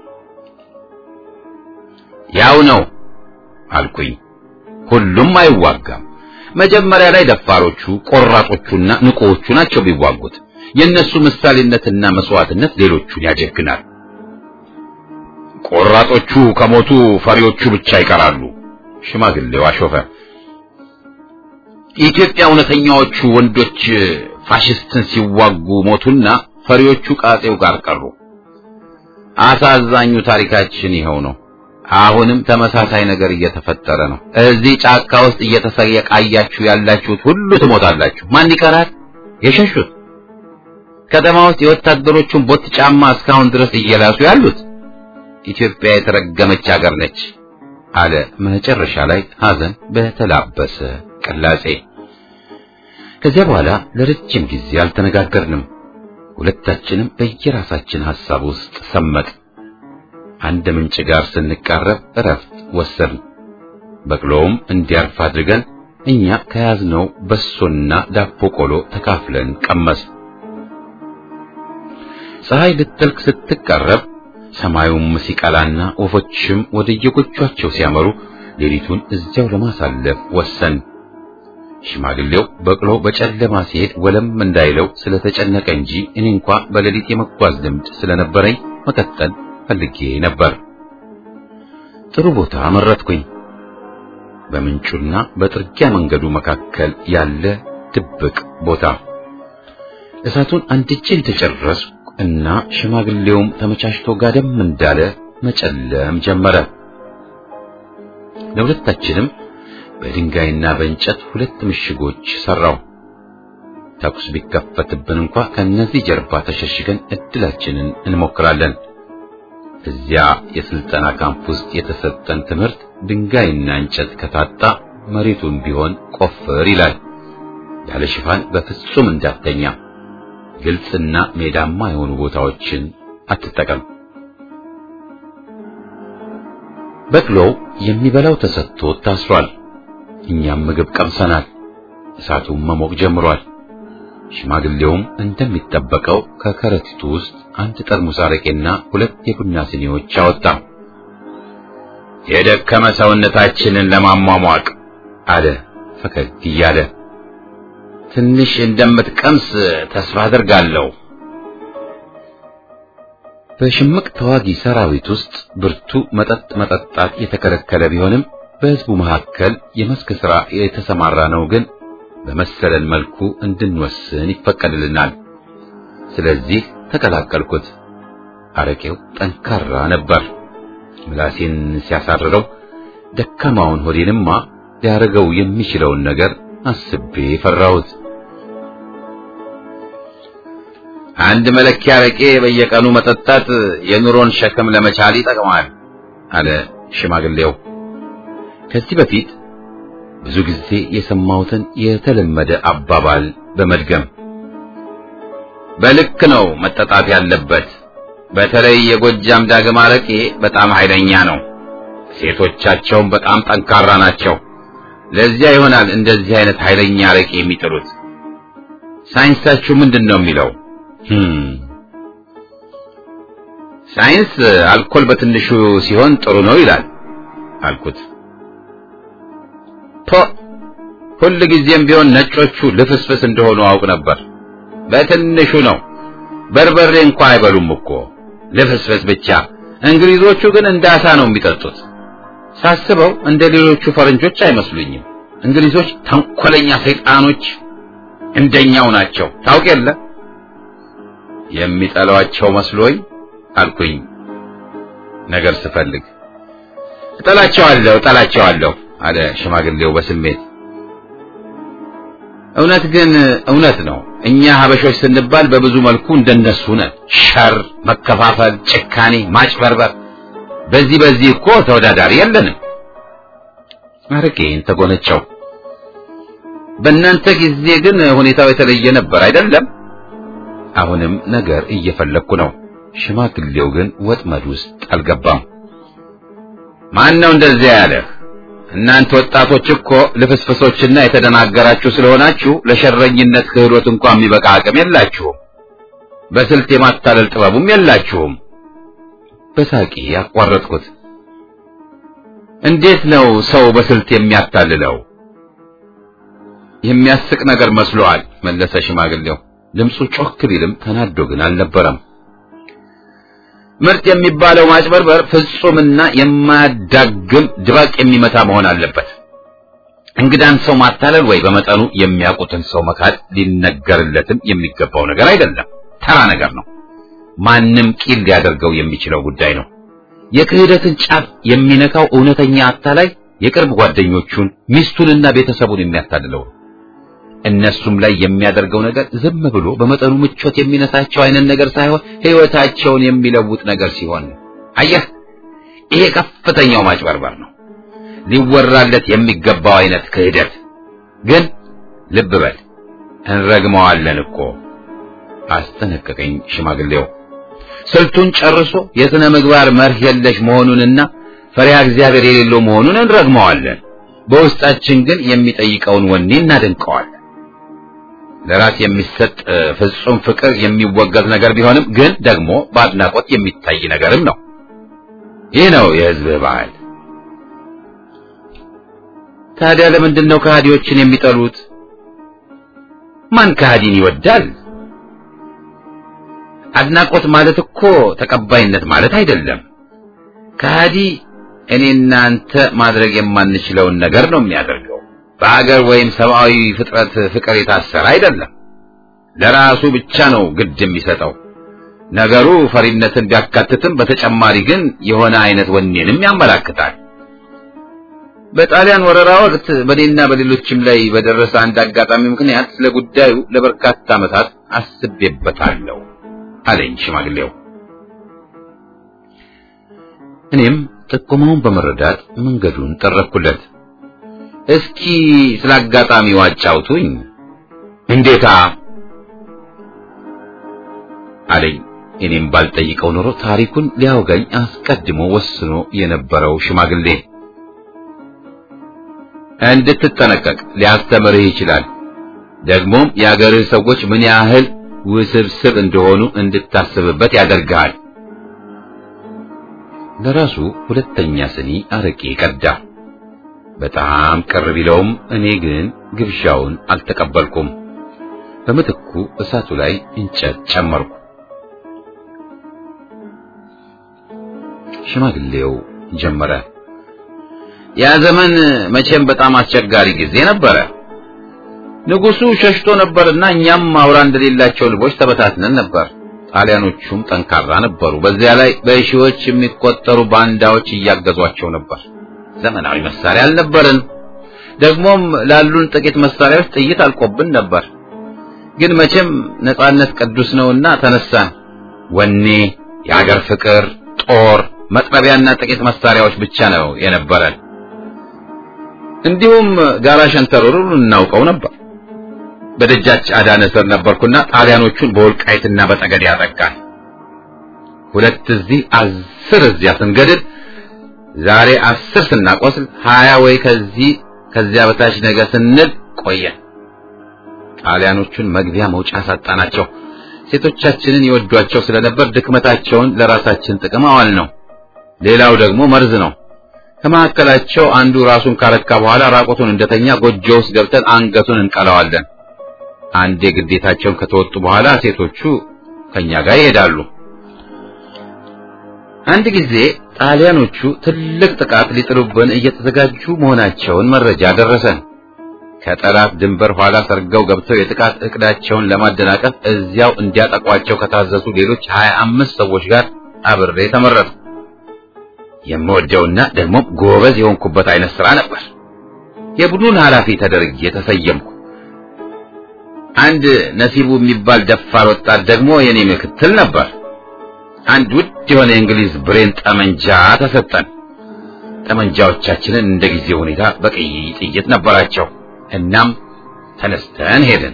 ያው ነው አልኩኝ። ሁሉም አይዋጋም። መጀመሪያ ላይ ደፋሮቹ፣ ቆራጦቹና ንቁዎቹ ናቸው ቢዋጉት። የእነሱ ምሳሌነትና መስዋዕትነት ሌሎቹን ያጀግናል። ቆራጦቹ ከሞቱ ፈሪዎቹ ብቻ ይቀራሉ። ሽማግሌው አሾፈ። የኢትዮጵያ እውነተኛዎቹ ወንዶች ፋሽስትን ሲዋጉ ሞቱና ፈሪዎቹ ቃጤው ጋር ቀሩ። አሳዛኙ ታሪካችን ይኸው ነው። አሁንም ተመሳሳይ ነገር እየተፈጠረ ነው። እዚህ ጫካ ውስጥ እየተሰቃያችሁ ያላችሁት ሁሉ ትሞታላችሁ። ማን ይቀራል? የሸሹት ከተማ ውስጥ የወታደሮቹን ቦት ጫማ እስካሁን ድረስ እየላሱ ያሉት። ኢትዮጵያ የተረገመች ሀገር ነች አለ መጨረሻ ላይ ሐዘን በተላበሰ ቅላጼ። ከዚያ በኋላ ለረጅም ጊዜ አልተነጋገርንም። ሁለታችንም በየራሳችን ሐሳብ ውስጥ ሰመጥ። አንድ ምንጭ ጋር ስንቃረብ እረፍት ወሰድን። በቅሎውም እንዲያርፍ አድርገን እኛ ከያዝነው በሶና ዳቦ ቆሎ ተካፍለን ቀመስ። ፀሐይ ልትጠልቅ ስትቃረብ ሰማዩም ሲቀላና ወፎችም ወደ የጎጇቸው ሲያመሩ ሌሊቱን እዚያው ለማሳለፍ ወሰን። ሽማግሌው በቅሎ በጨለማ ሲሄድ ወለም እንዳይለው ስለተጨነቀ እንጂ እኔ እንኳ በሌሊት የመጓዝ ልምድ ስለነበረኝ መቀጠል ፈልጌ ነበር። ጥሩ ቦታ መረጥኩኝ። በምንጩና በጥርጊያ መንገዱ መካከል ያለ ድብቅ ቦታ። እሳቱን አንድጄ እንደጨረስኩ እና ሽማግሌውም ተመቻችቶ ጋደም እንዳለ መጨለም ጀመረ። ለሁለታችንም በድንጋይና በእንጨት ሁለት ምሽጎች ሰራው። ተኩስ ቢከፈትብን እንኳ ከነዚህ ጀርባ ተሸሽገን እድላችንን እንሞክራለን። እዚያ የስልጠና ካምፕ ውስጥ የተሰጠን ትምህርት ድንጋይና እንጨት ከታጣ መሬቱን ቢሆን ቆፍር ይላል። ያለ ሽፋን በፍጹም እንዳተኛ፣ ግልጽና ሜዳማ የሆኑ ቦታዎችን አትጠቀም። በቅሎው የሚበላው ተሰጥቶ ታስሯል። እኛም ምግብ ቀምሰናል። እሳቱም መሞቅ ጀምሯል። ሽማግሌውም እንደሚጠበቀው ከከረጢቱ ውስጥ አንድ ጠርሙስ አረቄና ሁለት የቡና ስኒዎች አወጣ። የደከመ ሰውነታችንን ለማሟሟቅ አለ ፈገግ እያለ። ትንሽ እንደምትቀምስ ተስፋ አድርጋለሁ። በሽምቅ ተዋጊ ሰራዊት ውስጥ ብርቱ መጠጥ መጠጣት የተከለከለ ቢሆንም በሕዝቡ መካከል የመስክ ሥራ የተሰማራ ነው ግን በመሰለን መልኩ እንድንወስን ይፈቀድልናል። ስለዚህ ተቀላቀልኩት። አረቄው ጠንካራ ነበር። ምላሴን ሲያሳርረው ደካማውን ሆዴንማ ሊያደርገው የሚችለውን ነገር አስቤ ፈራሁት። አንድ መለኪያ አረቄ በየቀኑ መጠጣት የኑሮን ሸክም ለመቻል ይጠቅማል አለ ሽማግሌው። ከዚህ በፊት ብዙ ጊዜ የሰማሁትን የተለመደ አባባል በመድገም በልክ ነው መጠጣት ያለበት። በተለይ የጎጃም ዳግም አረቄ በጣም ኃይለኛ ነው። ሴቶቻቸውም በጣም ጠንካራ ናቸው። ለዚያ ይሆናል እንደዚህ አይነት ኃይለኛ አረቄ የሚጥሉት። ሳይንሳችሁ ምንድን ነው የሚለው? ሳይንስ አልኮል በትንሹ ሲሆን ጥሩ ነው ይላል አልኩት። ፖ ሁል ጊዜም ቢሆን ነጮቹ ልፍስፍስ እንደሆኑ አውቅ ነበር። በትንሹ ነው። በርበሬ እንኳ አይበሉም እኮ ልፍስፍስ ብቻ። እንግሊዞቹ ግን እንደ አሳ ነው የሚጠጡት። ሳስበው እንደ ሌሎቹ ፈረንጆች አይመስሉኝም። እንግሊዞች ተንኮለኛ ሰይጣኖች እንደኛው ናቸው። ታውቅ የለ የሚጠሏቸው መስሎኝ አልኩኝ ነገር ስፈልግ። እጠላቸዋለሁ እጠላቸዋለሁ አለ ሽማግሌው በስሜት። እውነት ግን እውነት ነው። እኛ ሀበሾች ስንባል በብዙ መልኩ እንደነሱ ነን። ሸር፣ መከፋፈል፣ ጭካኔ፣ ማጭበርበር፣ በዚህ በዚህ እኮ ተወዳዳሪ የለንም። አረቄን ተጎነጨው። በእናንተ ጊዜ ግን ሁኔታው የተለየ ነበር አይደለም? አሁንም ነገር እየፈለግኩ ነው። ሽማግሌው ግን ወጥመድ ውስጥ አልገባም። ማን ነው እንደዚያ ያለህ? እናንተ ወጣቶች እኮ ልፍስፍሶችና የተደናገራችሁ ስለሆናችሁ ለሸረኝነት ክህሎት እንኳን የሚበቃ አቅም የላችሁም። በስልት የማታለል ጥበቡም የላችሁም። በሳቂ ያቋረጥኩት። እንዴት ነው ሰው በስልት የሚያታልለው? የሚያስቅ ነገር መስሎሃል መለሰ ሽማግሌው። ድምፁ ጮክ ቢልም ተናዶ ግን አልነበረም። ምርት የሚባለው ማጭበርበር ፍጹምና የማያዳግም ድባቅ የሚመታ መሆን አለበት። እንግዳን ሰው ማታለል ወይ በመጠኑ የሚያውቁትን ሰው መካድ ሊነገርለትም የሚገባው ነገር አይደለም። ተራ ነገር ነው። ማንም ቂል ሊያደርገው የሚችለው ጉዳይ ነው። የክህደትን ጫፍ የሚነካው እውነተኛ አታላይ የቅርብ ጓደኞቹን ሚስቱንና ቤተሰቡን የሚያታልለው ነው። እነሱም ላይ የሚያደርገው ነገር ዝም ብሎ በመጠኑ ምቾት የሚነሳቸው አይነት ነገር ሳይሆን ሕይወታቸውን የሚለውጥ ነገር ሲሆን ነው። አየህ፣ ይሄ ከፍተኛው ማጭበርበር ነው፣ ሊወራለት የሚገባው አይነት ክህደት። ግን ልብ በል እንረግመዋለን እኮ አስጠነቀቀኝ ሽማግሌው። ስልቱን ጨርሶ የሥነ ምግባር መርህ የለሽ መሆኑንና ፈሪሃ እግዚአብሔር የሌለው መሆኑን እንረግመዋለን። በውስጣችን ግን የሚጠይቀውን ወኔ እናደንቀዋለን። ለራስ የሚሰጥ ፍጹም ፍቅር የሚወገዝ ነገር ቢሆንም ግን ደግሞ በአድናቆት የሚታይ ነገርም ነው። ይህ ነው የሕዝብህ ባህል። ታዲያ ለምንድን ነው ከሃዲዎችን የሚጠሉት? ማን ከሃዲን ይወዳል? አድናቆት ማለት እኮ ተቀባይነት ማለት አይደለም። ከሃዲ እኔና አንተ ማድረግ የማንችለውን ነገር ነው የሚያደርገው። በሀገር ወይም ሰብአዊ ፍጥረት ፍቅር የታሰረ አይደለም። ለራሱ ብቻ ነው ግድ የሚሰጠው። ነገሩ ፈሪነትን ቢያካትትም በተጨማሪ ግን የሆነ አይነት ወኔንም ያመላክታል። በጣሊያን ወረራ ወቅት በኔና በሌሎችም ላይ በደረሰ አንድ አጋጣሚ ምክንያት ስለ ጉዳዩ ለበርካታ ዓመታት አስቤበታለሁ አለኝ ሽማግሌው። እኔም ጥቆማውን በመረዳት መንገዱን ጠረኩለት። እስኪ ስለ አጋጣሚው አጫውቱኝ። እንዴታ አለኝ። እኔም ባልጠይቀው ኖሮ ታሪኩን ሊያወጋኝ አስቀድሞ ወስኖ የነበረው ሽማግሌ እንድትጠነቀቅ ሊያስተምርህ ይችላል። ደግሞም የአገርህ ሰዎች ምን ያህል ውስብስብ እንደሆኑ እንድታስብበት ያደርግሃል። ለራሱ ሁለተኛ ስኒ አረቄ ቀዳ። በጣም ቅር ቢለውም እኔ ግን ግብዣውን አልተቀበልኩም። በምትኩ እሳቱ ላይ እንጨት ጨመርኩ። ሽማግሌው ጀመረ። ያ ዘመን መቼም በጣም አስቸጋሪ ጊዜ ነበረ። ንጉሡ ሸሽቶ ነበርና እኛም አውራ እንደሌላቸው ልቦች ተበታትነን ነበር። ጣሊያኖቹም ጠንካራ ነበሩ። በዚያ ላይ በሺዎች የሚቆጠሩ ባንዳዎች እያገዟቸው ነበር። ዘመናዊ መሳሪያ አልነበረን። ደግሞም ላሉን ጥቂት መሳሪያዎች ጥይት አልቆብን ነበር። ግን መቼም ነጻነት ቅዱስ ነውና ተነሳን። ወኔ፣ የአገር ፍቅር፣ ጦር፣ መጥረቢያና ጥቂት መሳሪያዎች ብቻ ነው የነበረን። እንዲሁም ጋራ ሸንተረሩን እናውቀው ነበር። በደጃች አዳነ ስር ነበርኩና ጣሊያኖቹን በወልቃይትና በጠገዴ ያጠቃል። ሁለት እዚህ አስር እዚያ ስንገድል ዛሬ አስር ስናቆስል ሀያ ወይ ከዚህ ከዚያ በታች ነገ ስንል ቆየን። ጣሊያኖቹን መግቢያ መውጫ ሳጣናቸው። ሴቶቻችንን ይወዷቸው ስለነበር ድክመታቸውን ለራሳችን ጥቅም አዋል ነው። ሌላው ደግሞ መርዝ ነው። ከመካከላቸው አንዱ ራሱን ካረካ በኋላ ራቆቱን እንደተኛ ጎጆ ውስጥ ገብተን አንገቱን እንቀለዋለን። አንዴ ግዴታቸውን ከተወጡ በኋላ ሴቶቹ ከኛ ጋር ይሄዳሉ። አንድ ጊዜ ጣሊያኖቹ ትልቅ ጥቃት ሊጥሉብን እየተዘጋጁ መሆናቸውን መረጃ ደረሰን። ከጠላት ድንበር ኋላ ሰርገው ገብተው የጥቃት እቅዳቸውን ለማደናቀፍ እዚያው እንዲያጠቋቸው ከታዘዙ ሌሎች ሀያ አምስት ሰዎች ጋር አብሬ ተመረጥኩ። የምወደውና ደግሞ ጎበዝ የሆንኩበት አይነት ስራ ነበር። የቡድን ኃላፊ ተደርጌ ተሰየምኩ። አንድ ነሲቡ የሚባል ደፋር ወጣት ደግሞ የኔ ምክትል ነበር። አንድ ውድ የሆነ የእንግሊዝ ብሬን ጠመንጃ ተሰጠን። ጠመንጃዎቻችንን እንደ ጊዜ ሁኔታ በቀይ ጥይት ነበራቸው። እናም ተነስተን ሄድን።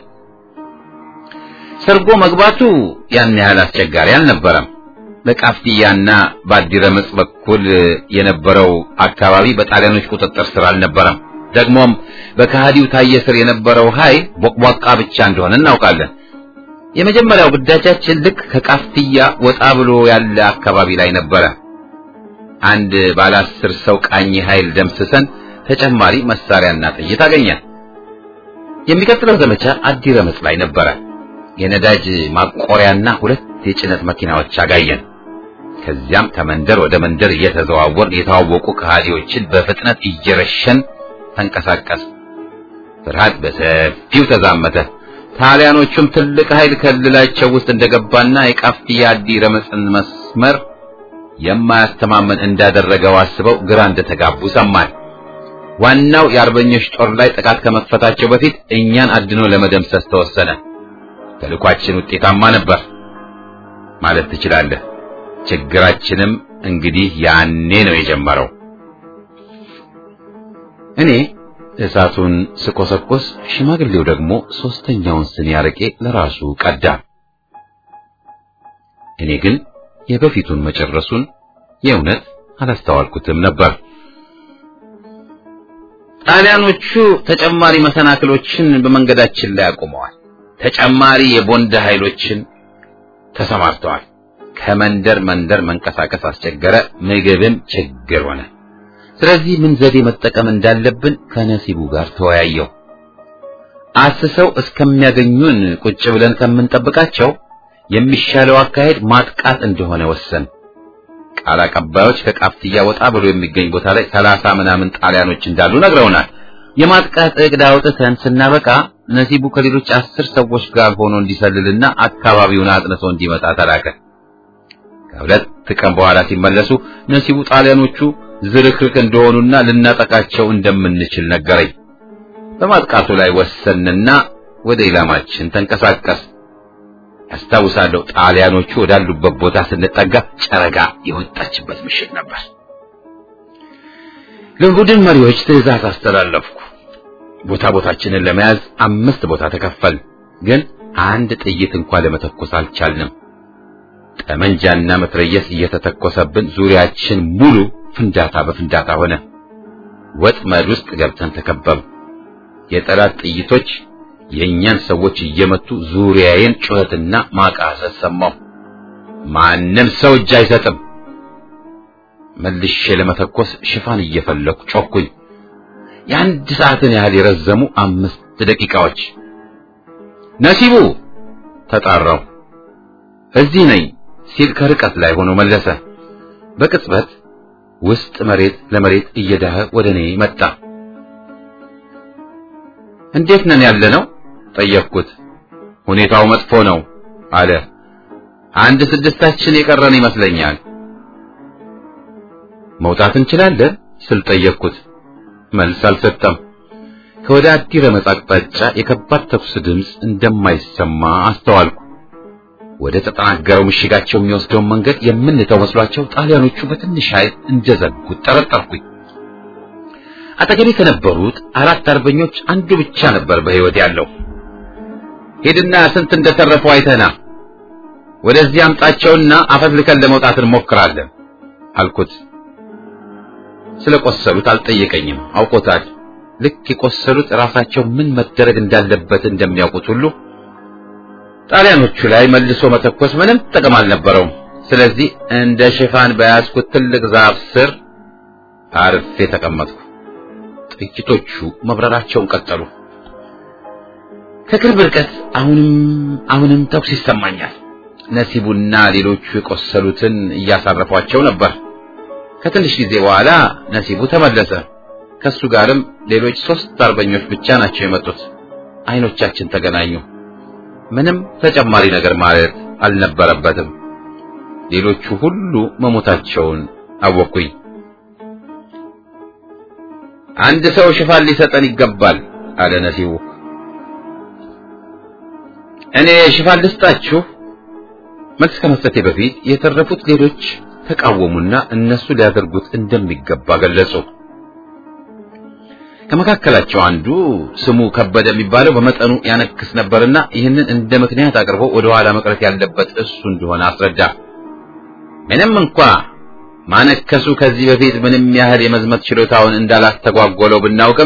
ሰርጎ መግባቱ ያን ያህል አስቸጋሪ አልነበረም። በቃፍቲያና በአዲረምጽ በኩል የነበረው አካባቢ በጣሊያኖች ቁጥጥር ስር አልነበረም። ደግሞም በከሃዲው ታየ ስር የነበረው ኃይል ቦቅቧቃ ብቻ እንደሆነ እናውቃለን። የመጀመሪያው ግዳጃችን ልክ ከቃፍቲያ ወጣ ብሎ ያለ አካባቢ ላይ ነበረ። አንድ ባለ አስር ሰው ቃኝ ኃይል ደምስሰን ተጨማሪ መሳሪያና ጥይት አገኘን። የሚቀጥለው ዘመቻ አዲረምጽ ላይ ነበረ። የነዳጅ ማቆሪያና ሁለት የጭነት መኪናዎች አጋየን። ከዚያም ከመንደር ወደ መንደር እየተዘዋወርን የተዋወቁ ከሃዲዎችን በፍጥነት እየረሸን ተንቀሳቀስ። ፍርሃት በሰፊው ተዛመተ። ጣሊያኖቹም ትልቅ ኃይል ከልላቸው ውስጥ እንደገባና የቃፍቲያ አዲ ረመጽን መስመር የማያስተማመን እንዳደረገው አስበው ግራ እንደተጋቡ ሰማን። ዋናው የአርበኞች ጦር ላይ ጥቃት ከመክፈታቸው በፊት እኛን አድኖ ለመደምሰስ ተወሰነ። ተልኳችን ውጤታማ ነበር ማለት ትችላለህ። ችግራችንም እንግዲህ ያኔ ነው የጀመረው። እኔ እሳቱን ስቆሰቆስ፣ ሽማግሌው ደግሞ ሶስተኛውን ስኒ አረቄ ለራሱ ቀዳ። እኔ ግን የበፊቱን መጨረሱን የእውነት አላስተዋልኩትም ነበር። ጣሊያኖቹ ተጨማሪ መሰናክሎችን በመንገዳችን ላይ አቁመዋል። ተጨማሪ የቦንድ ኃይሎችን ተሰማርተዋል። ከመንደር መንደር መንቀሳቀስ አስቸገረ። ምግብም ችግር ሆነ። ስለዚህ ምን ዘዴ መጠቀም እንዳለብን ከነሲቡ ጋር ተወያየው። አስሰው እስከሚያገኙን ቁጭ ብለን ከምንጠብቃቸው የሚሻለው አካሄድ ማጥቃት እንደሆነ ወሰን። ቃል አቀባዮች ከቃፍትያ ወጣ ብሎ የሚገኝ ቦታ ላይ ሰላሳ ምናምን ጣሊያኖች እንዳሉ ነግረውናል። የማጥቃት እቅድ አውጥተን ስናበቃ ነሲቡ ከሌሎች አስር ሰዎች ጋር ሆኖ እንዲሰልልና አካባቢውን አጥንቶ እንዲመጣ ተላከ። ከሁለት ቀን በኋላ ሲመለሱ ነሲቡ ጣሊያኖቹ ዝርክርክ እንደሆኑና ልናጠቃቸው እንደምንችል ነገረኝ። በማጥቃቱ ላይ ወሰንና ወደ ኢላማችን ተንቀሳቀስ። ያስታውሳለሁ፣ ጣሊያኖቹ ወዳሉበት ቦታ ስንጠጋ ጨረጋ የወጣችበት ምሽት ነበር። ለቡድን መሪዎች ትዕዛዝ አስተላለፍኩ። ቦታ ቦታችንን ለመያዝ አምስት ቦታ ተከፈል፣ ግን አንድ ጥይት እንኳን ለመተኮስ አልቻልንም። ጠመንጃና መትረየስ እየተተኮሰብን ዙሪያችን ሙሉ ፍንዳታ በፍንዳታ ሆነ። ወጥመድ ውስጥ ገብተን ተከበብ። የጠላት ጥይቶች የእኛን ሰዎች እየመቱ ዙሪያዬን ጩኸትና ማቃሰት ሰማሁ። ማንም ሰው እጅ አይሰጥም። መልሼ ለመተኮስ ሽፋን እየፈለኩ ጮኩኝ። የአንድ ሰዓትን ያህል የረዘሙ አምስት ደቂቃዎች። ነሲቡ ተጣራው። እዚህ ነኝ ሲል ከርቀት ላይ ሆኖ መለሰ። በቅጽበት ውስጥ መሬት ለመሬት እየዳኸ ወደ እኔ መጣ። እንዴት ነን ያለ ነው ጠየቅኩት። ሁኔታው መጥፎ ነው አለ። አንድ ስድስታችን የቀረን ይመስለኛል። መውጣት እንችላለን ስል ጠየቅኩት። መልስ አልሰጠም። ከወደ አዲ ረመጽ አቅጣጫ የከባድ ተኩስ ድምፅ እንደማይሰማ አስተዋልኩ። ወደ ተጠናገረው ምሽጋቸው የሚወስደውን መንገድ የምንተው መስሏቸው ጣሊያኖቹ በትንሽ ኃይል እንደዘጉት ጠረጠርኩኝ። አጠገቤ ከነበሩት አራት አርበኞች አንዱ ብቻ ነበር በሕይወት ያለው። ሄድና ስንት እንደተረፈው አይተና ወደዚህ አምጣቸውና አፈትልከን ለመውጣት እንሞክራለን አልኩት። ስለቆሰሉት አልጠየቀኝም፣ አውቆታል። ልክ የቆሰሉት ራሳቸው ምን መደረግ እንዳለበት እንደሚያውቁት ሁሉ ጣሊያኖቹ ላይ መልሶ መተኮስ ምንም ጥቅም አልነበረውም። ስለዚህ እንደ ሽፋን በያዝኩት ትልቅ ዛፍ ስር አርፌ ተቀመጥኩ። ጥቂቶቹ መብረራቸውን ቀጠሉ። ከቅርብ ርቀት አሁንም አሁንም ተኩስ ይሰማኛል። ነሲቡና ሌሎቹ የቆሰሉትን እያሳረፏቸው ነበር። ከትንሽ ጊዜ በኋላ ነሲቡ ተመለሰ። ከሱ ጋርም ሌሎች ሶስት አርበኞች ብቻ ናቸው የመጡት። አይኖቻችን ተገናኙ። ምንም ተጨማሪ ነገር ማለት አልነበረበትም። ሌሎቹ ሁሉ መሞታቸውን አወቅኩኝ። አንድ ሰው ሽፋን ሊሰጠን ይገባል አለ ነሲቡ። እኔ ሽፋን ልስጣችሁ። መልስ ከመስጠቴ በፊት የተረፉት ሌሎች ተቃወሙና እነሱ ሊያደርጉት እንደሚገባ ገለጹ። ከመካከላቸው አንዱ ስሙ ከበደ የሚባለው በመጠኑ ያነክስ ነበርና ይህንን እንደ ምክንያት አቅርቦ ወደ ኋላ መቅረት ያለበት እሱ እንደሆነ አስረዳ። ምንም እንኳ ማነከሱ ከዚህ በፊት ምንም ያህል የመዝመት ችሎታውን እንዳላስተጓጎለው ብናውቅም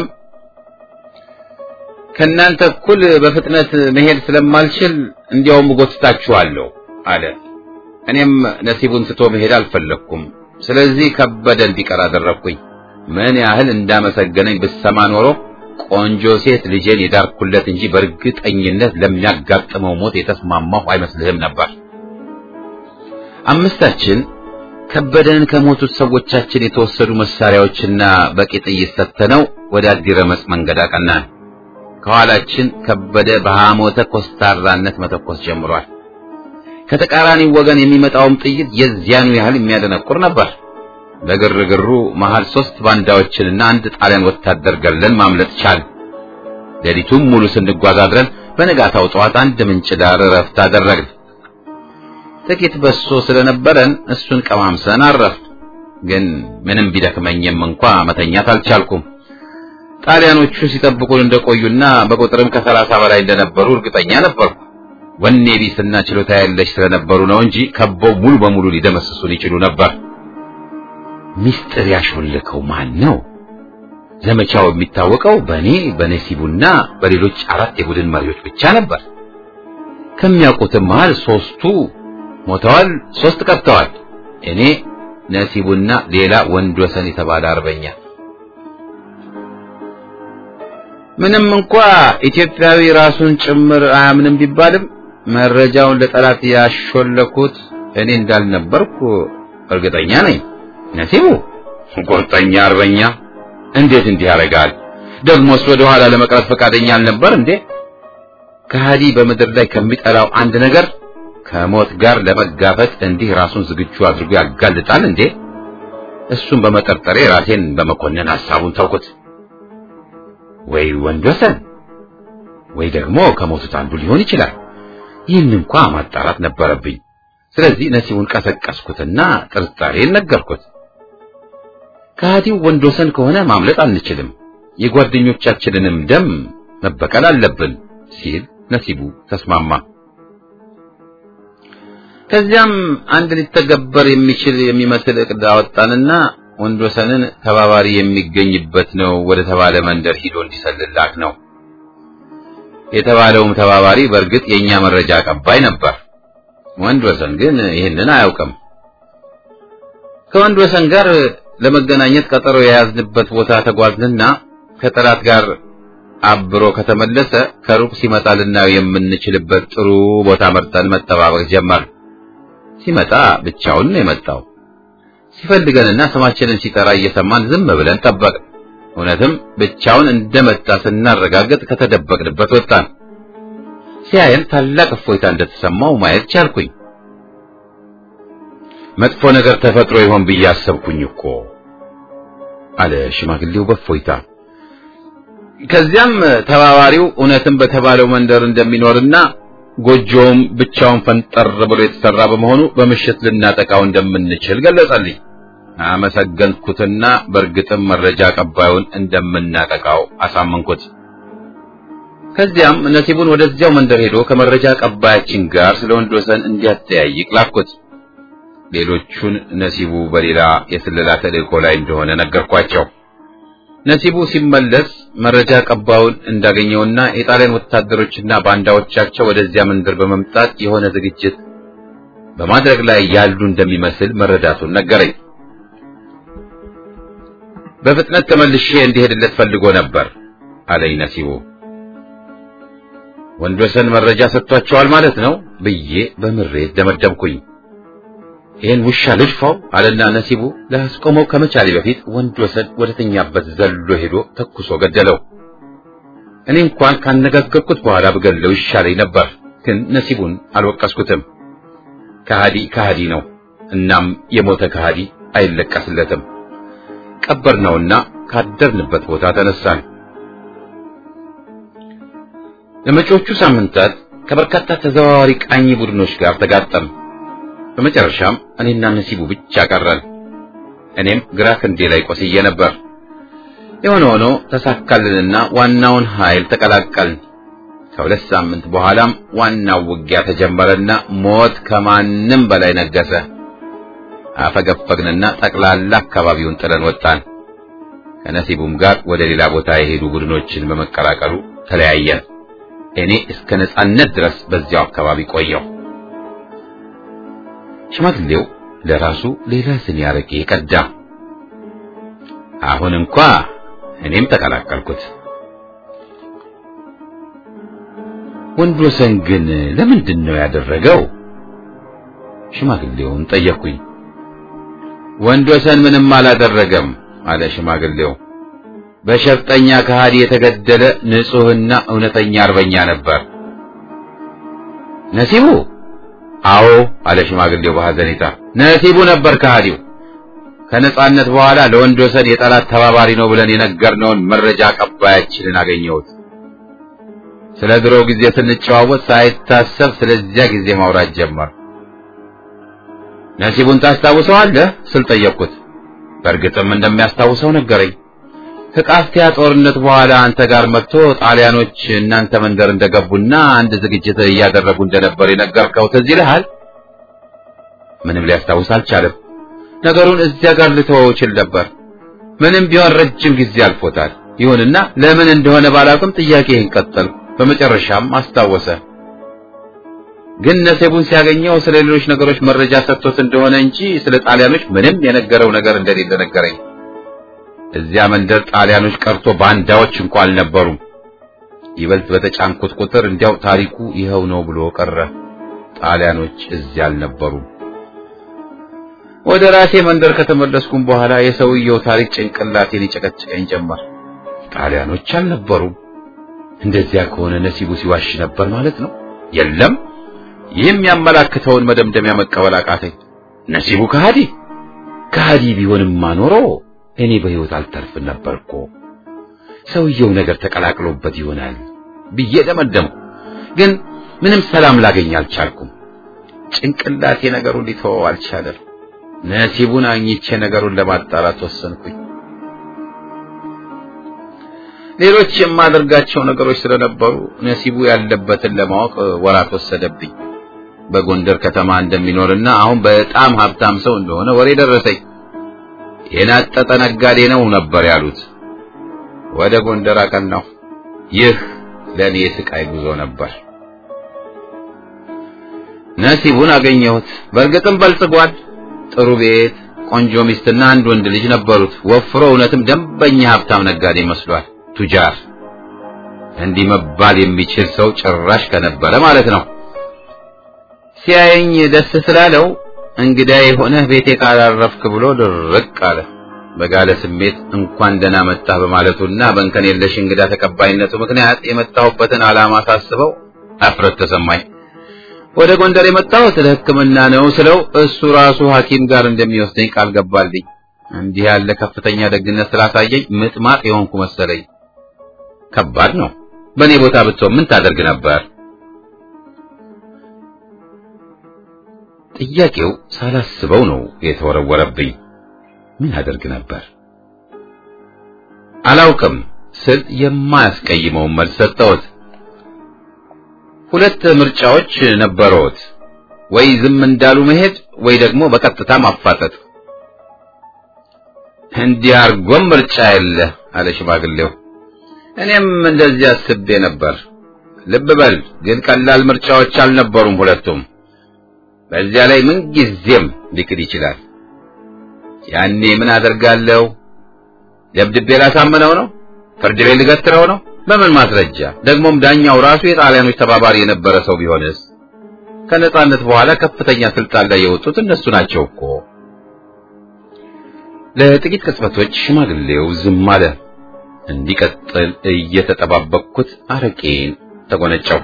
ከእናንተ እኩል በፍጥነት መሄድ ስለማልችል እንዲያውም እጎትታችኋለሁ አለ። እኔም ነሲቡን ትቶ መሄድ አልፈለግኩም። ስለዚህ ከበደ እንዲቀር አደረግኩኝ። ምን ያህል እንዳመሰገነኝ ብሰማ ኖሮ ቆንጆ ሴት ልጄን የዳርኩለት እንጂ በእርግጠኝነት ለሚያጋጥመው ሞት የተስማማሁ አይመስልህም ነበር። አምስታችን ከበደን ከሞቱት ሰዎቻችን የተወሰዱ መሳሪያዎችና በቂ ጥይት ሰጥተነው ወደ አዲረመጽ መንገድ አቀናን። ከኋላችን ከበደ በሐሞተ ኮስታራነት መተኮስ ጀምሯል። ከተቃራኒው ወገን የሚመጣውም ጥይት የዚያኑ ያህል የሚያደነቁር ነበር። በግርግሩ መሃል ሶስት ባንዳዎችንና አንድ ጣሊያን ወታደር ገለን ማምለጥ ቻል። ሌሊቱም ሙሉ ስንጓዝ አድረን በነጋታው ጠዋት አንድ ምንጭ ዳር እረፍት አደረግን። ጥቂት በሶ ስለነበረን እሱን ቀማምሰን አረፍ። ግን ምንም ቢደክመኝም እንኳ መተኛት አልቻልኩም። ጣሊያኖቹ ሲጠብቁን እንደቆዩና በቁጥርም ከሰላሳ በላይ እንደነበሩ እርግጠኛ ነበርኩ። ወኔ ቢስና ችሎታ ያለሽ ስለነበሩ ነው እንጂ ከበው ሙሉ በሙሉ ሊደመስሱን ይችሉ ነበር። ሚስጥር ያሾለከው ማን ነው? ዘመቻው የሚታወቀው በእኔ በነሲቡና በሌሎች አራት የቡድን መሪዎች ብቻ ነበር። ከሚያውቁትም መሃል ሶስቱ ሞተዋል፣ ሶስት ቀርተዋል። እኔ ነሲቡና ሌላ ወንድ ወሰን የተባለ አርበኛ። ምንም እንኳ ኢትዮጵያዊ ራሱን ጭምር አያምንም ቢባልም መረጃውን ለጠላት ያሾለኩት እኔ እንዳልነበርኩ እርግጠኛ ነኝ። ነሲቡ ቁርጠኛ አርበኛ እንዴት እንዲህ ያደርጋል? ደግሞስ ወደ ኋላ ለመቅረት ፈቃደኛ አልነበር እንዴ? ከሃዲ በምድር ላይ ከሚጠላው አንድ ነገር ከሞት ጋር ለመጋፈጥ እንዲህ ራሱን ዝግጁ አድርጎ ያጋልጣል እንዴ? እሱን በመጠርጠሬ ራሴን በመኮነን ሐሳቡን ተውኩት። ወይ ወንድወሰን ወይ ደግሞ ከሞቱት አንዱ ሊሆን ይችላል። ይህን እንኳ ማጣራት ነበረብኝ። ስለዚህ ነሲቡን ቀሰቀስኩትና ጥርጣሬን ነገርኩት። ከሃዲው ወንድወሰን ከሆነ ማምለጥ አንችልም፣ የጓደኞቻችንንም ደም መበቀል አለብን ሲል ነሲቡ ተስማማ። ከዚያም አንድ ሊተገበር የሚችል የሚመስል እቅድ አወጣንና ወንድወሰንን ተባባሪ የሚገኝበት ነው ወደ ተባለ መንደር ሂዶ እንዲሰልላክ ነው። የተባለውም ተባባሪ በእርግጥ የኛ መረጃ አቀባይ ነበር። ወንድወሰን ግን ይህንን አያውቅም። ከወንድወሰን ጋር ለመገናኘት ቀጠሮ የያዝንበት ቦታ ተጓዝንና ከጠላት ጋር አብሮ ከተመለሰ ከሩቅ ሲመጣ ልናየው የምንችልበት ጥሩ ቦታ መርጠን መጠባበቅ ጀመር። ሲመጣ ብቻውን ነው የመጣው። ሲፈልገንና ስማችንን ሲጠራ እየሰማን ዝም ብለን ጠበቅን። እውነትም ብቻውን እንደመጣ ስናረጋግጥ ከተደበቅንበት ወጣን። ሲያየን ታላቅ እፎይታ እንደተሰማው ማየት ቻልኩኝ። መጥፎ ነገር ተፈጥሮ ይሆን ብዬ አሰብኩኝ እኮ አለ ሽማግሌው በእፎይታ። ከዚያም ተባባሪው እውነትም በተባለው መንደር እንደሚኖርና ጎጆውም ብቻውን ፈንጠር ብሎ የተሰራ በመሆኑ በምሽት ልናጠቃው እንደምንችል ገለጸልኝ። አመሰገንኩትና በእርግጥም መረጃ አቀባዩን እንደምናጠቃው አሳመንኩት። ከዚያም ነሲቡን ወደዚያው መንደር ሄዶ ከመረጃ አቀባያችን ጋር ስለ ወንድወሰን እንዲያጠያይቅ ላኩት። ሌሎቹን ነሲቡ በሌላ የስለላ ተልእኮ ላይ እንደሆነ ነገርኳቸው። ነሲቡ ሲመለስ መረጃ አቀባዩን እንዳገኘውና የጣሊያን ወታደሮችና ባንዳዎቻቸው ወደዚያ መንደር በመምጣት የሆነ ዝግጅት በማድረግ ላይ ያሉ እንደሚመስል መረዳቱን ነገረኝ። በፍጥነት ተመልሼ እንዲሄድለት ፈልጎ ነበር አለኝ ነሲቡ። ወንድወሰን መረጃ ሰጥቷቸዋል ማለት ነው ብዬ በምሬት ደመደምኩኝ። ይህን ውሻ ልድፋው አለና ነሲቡ ላስቆመው ከመቻሌ በፊት ወንድወሰን ወደተኛበት ዘሎ ሄዶ ተኩሶ ገደለው። እኔ እንኳን ካነጋገርኩት በኋላ ብገለው ይሻለኝ ነበር፣ ግን ነሲቡን አልወቀስኩትም። ከሃዲ ከሃዲ ነው። እናም የሞተ ከሃዲ አይለቀስለትም። ቀበርነውና ካደርንበት ቦታ ተነሳን። ለመጪዎቹ ሳምንታት ከበርካታ ተዘዋዋሪ ቃኝ ቡድኖች ጋር ተጋጠም። በመጨረሻም እኔና ነሲቡ ብቻ ቀረን። እኔም ግራ ክንዴ ላይ ቆስዬ ነበር። የሆነ ሆኖ ተሳካልንና ዋናውን ኃይል ተቀላቀልን። ከሁለት ሳምንት በኋላም ዋናው ውጊያ ተጀመረና ሞት ከማንም በላይ ነገሰ። አፈገፈግንና ጠቅላላ አካባቢውን ጥለን ወጣን። ከነሲቡም ጋር ወደ ሌላ ቦታ የሄዱ ቡድኖችን በመቀላቀሉ ተለያየን። እኔ እስከ ነጻነት ድረስ በዚያው አካባቢ ቆየው። ሽማግሌው ለራሱ ሌላ ስኒ አረቄ ቀዳ። አሁን እንኳ እኔም ተቀላቀልኩት። ወንድወሰን ግን ለምንድን ነው ያደረገው? ሽማግሌውን ጠየቅኩኝ። ወንዶሰን ምንም አላደረገም አለ ሽማግሌው። በሸፍጠኛ ከሃዲ የተገደለ ንጹሕና እውነተኛ አርበኛ ነበር። ነሲቡ? አዎ አለ ሽማግሌው በሐዘኔታ። ነሲቡ ነበር ከሃዲው። ከነጻነት በኋላ ለወንዶሰን የጠላት ተባባሪ ነው ብለን የነገርነውን መረጃ አቀባያችንን አገኘሁት። ስለ ድሮ ጊዜ ስንጨዋወት ሳይታሰብ ስለዚያ ጊዜ ማውራት ጀመር። ነሲቡን ታስታውሰዋለህ ስል ጠየቅኩት። በእርግጥም እንደሚያስታውሰው ነገረኝ። ከቃፍቲያ ጦርነት በኋላ አንተ ጋር መጥቶ ጣሊያኖች እናንተ መንደር እንደገቡና አንድ ዝግጅት እያደረጉ እንደነበር የነገርከው ትዝ ይልሃል? ምንም ሊያስታውስ አልቻለም። ነገሩን እዚያ ጋር ልተወው እችል ነበር። ምንም ቢሆን ረጅም ጊዜ አልፎታል። ይሁንና ለምን እንደሆነ ባላውቅም ጥያቄህን ቀጠልኩ። በመጨረሻም አስታወሰ። ግን ነሴቡን ሲያገኘው ስለ ሌሎች ነገሮች መረጃ ሰጥቶት እንደሆነ እንጂ ስለ ጣሊያኖች ምንም የነገረው ነገር እንደሌለ ነገረኝ። እዚያ መንደር ጣሊያኖች ቀርቶ ባንዳዎች እንኳን አልነበሩም። ይበልጥ በተጫንኩት ቁጥር እንዲያው ታሪኩ ይኸው ነው ብሎ ቀረ። ጣሊያኖች እዚያ አልነበሩም። ወደ ራሴ መንደር ከተመለስኩም በኋላ የሰውየው ታሪክ ጭንቅላቴን ይጨቀጭቀኝ ጀመር። ጣሊያኖች አልነበሩም። እንደዚያ ከሆነ ነሲቡ ሲዋሽ ነበር ማለት ነው። የለም ይህም ያመላክተውን መደምደሚያ መቀበል አቃተኝ። ነሲቡ ከሃዲ ከሃዲ ቢሆንማ ኖሮ እኔ በሕይወት አልተርፍ ነበርኮ። ሰውየው ነገር ተቀላቅሎበት ይሆናል ብዬ ደመደምኩ። ግን ምንም ሰላም ላገኝ አልቻልኩም። ጭንቅላቴ ነገሩን ሊተወው አልቻለም። ነሲቡን አግኝቼ ነገሩን ለማጣራት ወሰንኩኝ። ሌሎች የማደርጋቸው ነገሮች ስለነበሩ ነሲቡ ያለበትን ለማወቅ ወራት ወሰደብኝ። በጎንደር ከተማ እንደሚኖርና አሁን በጣም ሀብታም ሰው እንደሆነ ወሬ ደረሰኝ። የናጠጠ ነጋዴ ነው ነበር ያሉት። ወደ ጎንደር አቀናሁ። ይህ ለእኔ የስቃይ ጉዞ ነበር። ነሲቡን አገኘሁት። በእርግጥም በልጽጓል። ጥሩ ቤት፣ ቆንጆ ሚስትና አንድ ወንድ ልጅ ነበሩት። ወፍሮ እውነትም ደንበኛ ሀብታም ነጋዴ መስሏል። ቱጃር እንዲህ መባል የሚችል ሰው ጭራሽ ከነበረ ማለት ነው። ሲያየኝ ደስ ስላለው እንግዳ የሆነህ ቤቴ ካላረፍክ ብሎ ድርቅ አለ። በጋለ ስሜት እንኳን ደህና መጣህ በማለቱና በእንከን የለሽ እንግዳ ተቀባይነቱ ምክንያት የመጣሁበትን ዓላማ ሳስበው አፍረት ተሰማኝ። ወደ ጎንደር የመጣሁት ለሕክምና ነው ስለው እሱ ራሱ ሐኪም ጋር እንደሚወስደኝ ቃል ገባልኝ። እንዲህ ያለ ከፍተኛ ደግነት ስላሳየኝ ምጥማጥ የሆንኩ መሰለኝ። ከባድ ነው። በእኔ ቦታ ብትሆን ምን ታደርግ ነበር? ጥያቄው ሳላስበው ነው የተወረወረብኝ። ምን አደርግ ነበር? አላውቅም ስል የማያስቀይመውን መልስ ሰጠሁት። ሁለት ምርጫዎች ነበረዎት። ወይ ዝም እንዳሉ መሄድ ወይ ደግሞ በቀጥታ ማፋጠጥ። እንዲህ አርጎም ምርጫ የለ አለ ሽማግሌው። እኔም እንደዚህ አስቤ ነበር። ልብ በል ግን ቀላል ምርጫዎች አልነበሩም ሁለቱም። በዚያ ላይ ምን ጊዜም ሊክድ ይችላል። ያኔ ምን አደርጋለሁ? ደብድቤ ላሳምነው ነው? ፍርድ ቤት ልገትረው ነው? በምን ማስረጃ? ደግሞም ዳኛው ራሱ የጣሊያኖች ተባባሪ የነበረ ሰው ቢሆንስ? ከነጻነት በኋላ ከፍተኛ ስልጣን ላይ የወጡት እነሱ ናቸው እኮ። ለጥቂት ቅጽበቶች ሽማግሌው ዝም አለ። እንዲቀጥል እየተጠባበቅኩት አረቄን ተጎነጨው።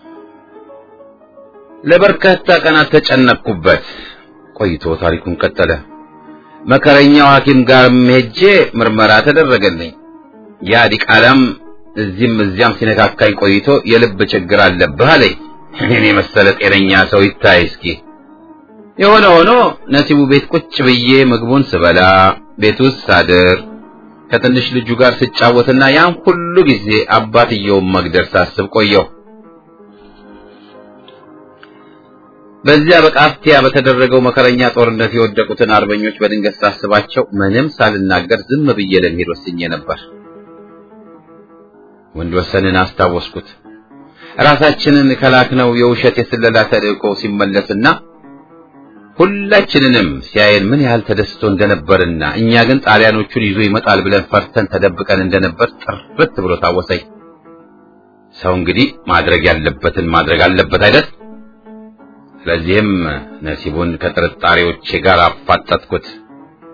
ለበርካታ ቀናት ተጨነቅኩበት። ቆይቶ ታሪኩን ቀጠለ። መከረኛው ሐኪም ጋር ሄጄ ምርመራ ተደረገልኝ። ያ ዲቃላም እዚህም እዚያም ሲነካካኝ ቆይቶ የልብ ችግር አለብህ አለኝ። እኔን የመሰለ ጤነኛ ሰው ይታይ እስኪ። የሆነ ሆኖ ነሲቡ ቤት ቁጭ ብዬ ምግቡን ስበላ፣ ቤት ውስጥ ሳድር፣ ከትንሽ ልጁ ጋር ስጫወትና ያን ሁሉ ጊዜ አባትየውን መግደል ሳስብ ቆየሁ። በዚያ በቃፍቲያ በተደረገው መከረኛ ጦርነት የወደቁትን አርበኞች በድንገት ሳስባቸው ምንም ሳልናገር ዝም ብዬ ለመሄድ ወስኜ ነበር። ወንድ ወሰንን አስታወስኩት። ራሳችንን ከላክነው የውሸት የስለላ ተልእኮ ሲመለስና ሁላችንንም ሲያየን ምን ያህል ተደስቶ እንደነበርና እኛ ግን ጣሊያኖቹን ይዞ ይመጣል ብለን ፈርተን ተደብቀን እንደነበር ጥርት ብሎ ታወሰኝ። ሰው እንግዲህ ማድረግ ያለበትን ማድረግ አለበት አይደል? ስለዚህም ነሲቡን ከጥርጣሬዎቼ ጋር አፋጠጥኩት።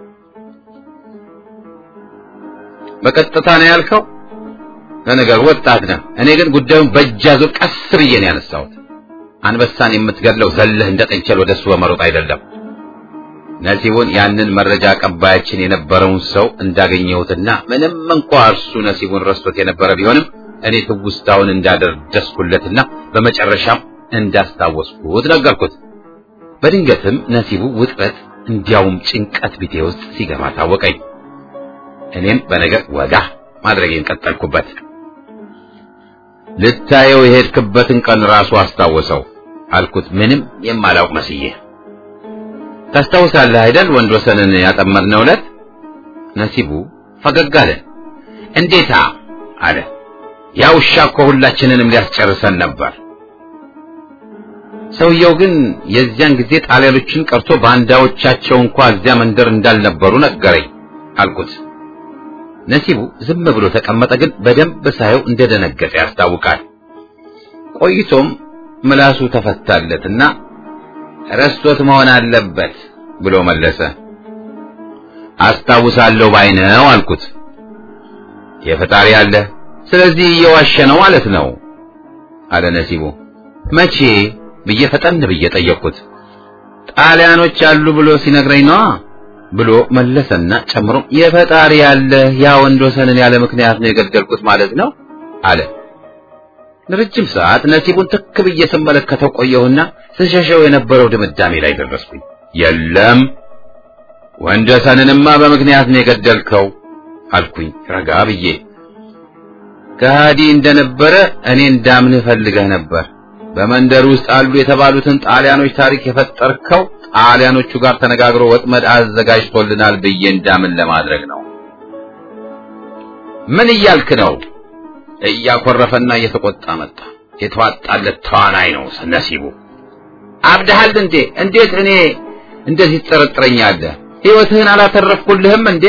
በቀጥታ ነው ያልከው? ለነገሩ ወጣት ነህ። እኔ ግን ጉዳዩን በእጅ አዙር ቀስ ብዬ ነው ያነሳሁት። አንበሳን የምትገድለው ዘለህ እንደ ጥንቸል ወደሱ በመሮጥ አይደለም። ነሲቡን ያንን መረጃ አቀባያችን የነበረውን ሰው እንዳገኘሁትና ምንም እንኳ እርሱ ነሲቡን ረስቶት የነበረ ቢሆንም እኔ ትውስታውን እንዳደረስኩለትና በመጨረሻም እንዳስታወስኩት ነገርኩት። በድንገትም ነሲቡ ውጥረት እንዲያውም ጭንቀት ቢቴ ውስጥ ሲገባ ታወቀኝ። እኔም በነገር ወጋ ማድረጌን ቀጠልኩበት። ልታየው የሄድክበትን ቀን ራሱ አስታወሰው አልኩት፣ ምንም የማላውቅ መስዬ። ታስታውሳለህ አይደል ወንድ ወሰንን ያጠመድነው ዕለት? ነሲቡ ፈገግ አለ። እንዴታ አለ። ያ ውሻ እኮ ሁላችንንም ሊያስጨርሰን ነበር። ሰውየው ግን የዚያን ጊዜ ጣሊያኖችን ቀርቶ ባንዳዎቻቸው እንኳ እዚያ መንደር እንዳልነበሩ ነገረኝ አልኩት። ነሲቡ ዝም ብሎ ተቀመጠ፣ ግን በደንብ ሳየው እንደደነገጠ ያስታውቃል። ቆይቶም ምላሱ ተፈታለትና ረስቶት መሆን አለበት ብሎ መለሰ። አስታውሳለሁ ባይነው አልኩት። የፈጣሪ አለ፣ ስለዚህ እየዋሸ ነው ማለት ነው አለ ነሲቡ። መቼ ብዬ ፈጠን ብዬ ጠየቅኩት። ጣሊያኖች አሉ ብሎ ሲነግረኝ ነዋ ብሎ መለሰና ጨምሮ የፈጣሪ ያለ ያ ወንድ ወሰንን ያለ ምክንያት ነው የገደልኩት ማለት ነው አለ። ለረጅም ሰዓት ነሲቡን ትክ ብዬ ስመለከተው ቆየሁና ስሸሸው የነበረው ድምዳሜ ላይ ደረስኩኝ። የለም ወንድ ወሰንንማ በምክንያት ነው የገደልከው አልኩኝ ረጋ ብዬ። ከሃዲ እንደነበረ እኔ እንዳምንህ ፈልገህ ነበር። በመንደር ውስጥ አሉ የተባሉትን ጣሊያኖች ታሪክ የፈጠርከው ጣሊያኖቹ ጋር ተነጋግሮ ወጥመድ አዘጋጅቶልናል ብዬ እንዳምን ለማድረግ ነው። ምን እያልክ ነው? እያኮረፈና እየተቆጣ መጣ። የተዋጣለት ተዋናይ ነው ነሲቡ። አብደሃል እንዴ? እንዴት እኔ እንደዚህ ትጠረጥረኛለህ? ሕይወትህን አላተረፍኩልህም እንዴ?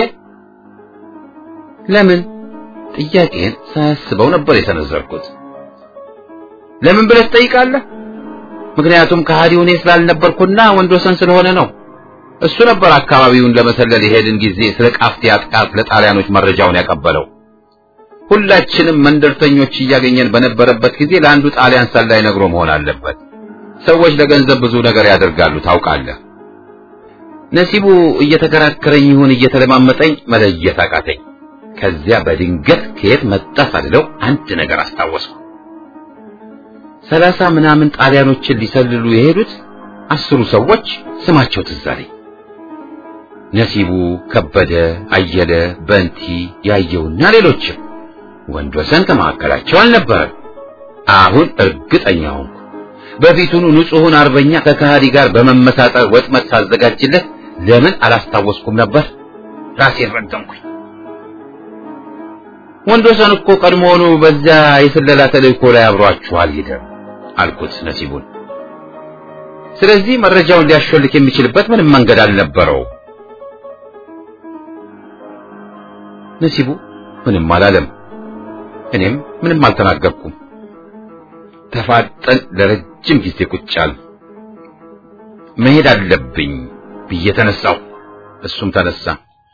ለምን? ጥያቄን ሳያስበው ነበር የሰነዘርኩት። ለምን ብለህ ትጠይቃለህ? ምክንያቱም ከሃዲው እኔ ስላልነበርኩና ወንድ ወሰን ስለሆነ ነው። እሱ ነበር አካባቢውን ለመሰለል የሄድን ጊዜ ስለ ቃፍቲያ ጥቃት ለጣሊያኖች መረጃውን ያቀበለው። ሁላችንም መንደርተኞች እያገኘን በነበረበት ጊዜ ለአንዱ ጣሊያን ሰላይ ነግሮ መሆን አለበት። ሰዎች ለገንዘብ ብዙ ነገር ያደርጋሉ ታውቃለህ። ነሲቡ እየተከራከረኝ ይሁን እየተለማመጠኝ መለየት አቃተኝ። ከዚያ በድንገት ከየት መጣ ሳልለው አንድ ነገር አስታወስኩ። ሰላሳ ምናምን ጣሊያኖችን ሊሰልሉ የሄዱት አስሩ ሰዎች ስማቸው ትዝ አለኝ። ነሲቡ፣ ከበደ፣ አየለ፣ በንቲ፣ ያየውና ሌሎችም። ወንድ ወሰን ከመካከላቸው አልነበረም። አሁን እርግጠኛ ሆንኩ። በፊቱኑ ንጹሑን አርበኛ ከከሃዲ ጋር በመመሳጠር ወጥመድ ሳዘጋጅለት ለምን አላስታወስኩም ነበር? ራሴን ረገምኩኝ። ወንድ ወሰን እኮ ቀድሞውኑ በዚያ የስለላ ተልእኮ ላይ አብሯችሁ አልሄደም አልኩት ነሲቡን። ስለዚህ መረጃውን ሊያሾልክ የሚችልበት ምንም መንገድ አልነበረው። ነሲቡ ምንም አላለም። እኔም ምንም አልተናገርኩም። ተፋጠን ለረጅም ጊዜ ቁጭ አልን። መሄድ አለብኝ ብዬ ተነሳሁ። እሱም ተነሳ።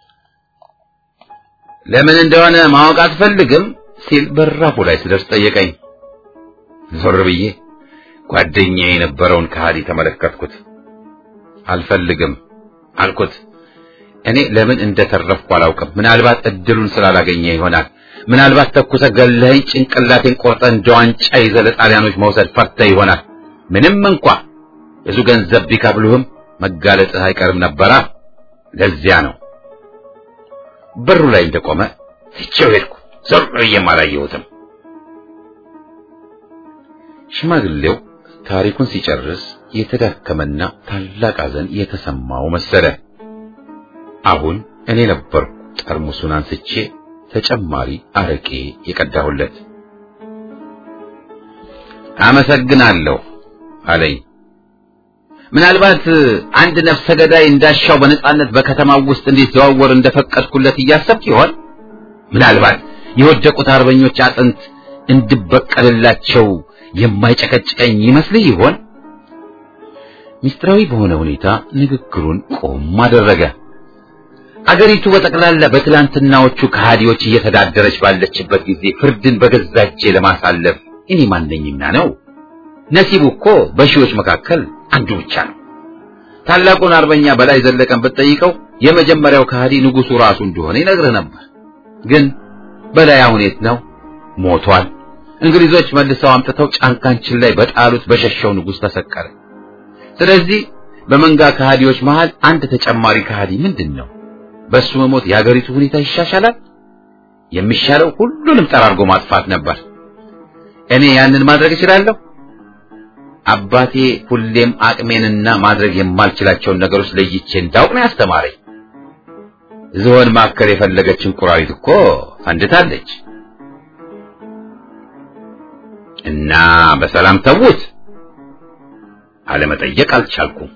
ለምን እንደሆነ ማወቅ አትፈልግም ሲል በራፉ ላይ ስደርስ ጠየቀኝ። ዞር ብዬ ጓደኛዬ የነበረውን ከሃዲ ተመለከትኩት። አልፈልግም አልኩት። እኔ ለምን እንደተረፍኩ አላውቅም። ምናልባት እድሉን ስላላገኘ ይሆናል። ምናልባት ተኩሰ ገለኸኝ ጭንቅላቴን ቆርጠ እንደ ዋንጫ ይዘህ ለጣሊያኖች መውሰድ ፈርተህ ይሆናል። ምንም እንኳ ብዙ ገንዘብ ቢከፍሉህም መጋለጥህ አይቀርም ነበራ። ለዚያ ነው በሩ ላይ እንደቆመ ትቼው ሄድኩ። ዞር ብዬም አላየሁትም። ሽማግሌው ታሪኩን ሲጨርስ የተዳከመና ታላቅ ሐዘን የተሰማው መሰለ። አሁን እኔ ነበርኩ ጠርሙሱን አንስቼ ተጨማሪ አረቄ የቀዳሁለት። አመሰግናለሁ አለኝ። ምናልባት አንድ ነፍሰ ገዳይ እንዳሻው በነጻነት በከተማው ውስጥ እንዲዘዋወር እንደፈቀድኩለት እያሰብክ ይሆን? ምናልባት የወደቁት አርበኞች አጥንት እንድበቀልላቸው የማይጨቀጭቀኝ ይመስልህ ይሆን? ሚስጥራዊ በሆነ ሁኔታ ንግግሩን ቆም አደረገ። አገሪቱ በጠቅላላ በትላንትናዎቹ ከሃዲዎች እየተዳደረች ባለችበት ጊዜ ፍርድን በገዛ እጄ ለማሳለፍ እኔ ማንነኝና ነው? ነሲቡ እኮ በሺዎች መካከል አንዱ ብቻ ነው። ታላቁን አርበኛ በላይ ዘለቀን ብትጠይቀው የመጀመሪያው ከሃዲ ንጉሱ ራሱ እንደሆነ ይነግርህ ነበር። ግን በላይ አሁን የት ነው? ሞቷል። እንግሊዞች መልሰው አምጥተው ጫንቃንችን ላይ በጣሉት በሸሸው ንጉስ ተሰቀለ። ስለዚህ በመንጋ ከሃዲዎች መሃል አንድ ተጨማሪ ከሃዲ ምንድን ነው? በሱ መሞት የሀገሪቱ ሁኔታ ይሻሻላል? የሚሻለው ሁሉንም ጠራርጎ ማጥፋት ነበር። እኔ ያንን ማድረግ እችላለሁ? አባቴ ሁሌም አቅሜንና ማድረግ የማልችላቸውን ነገሮች ለይቼ እንዳውቅ ነው ያስተማረኝ። ዝሆን ማከል የፈለገች እንቁራሪት እኮ ፈንድታለች። እና በሰላም ተዉት። አለመጠየቅ አልቻልኩም።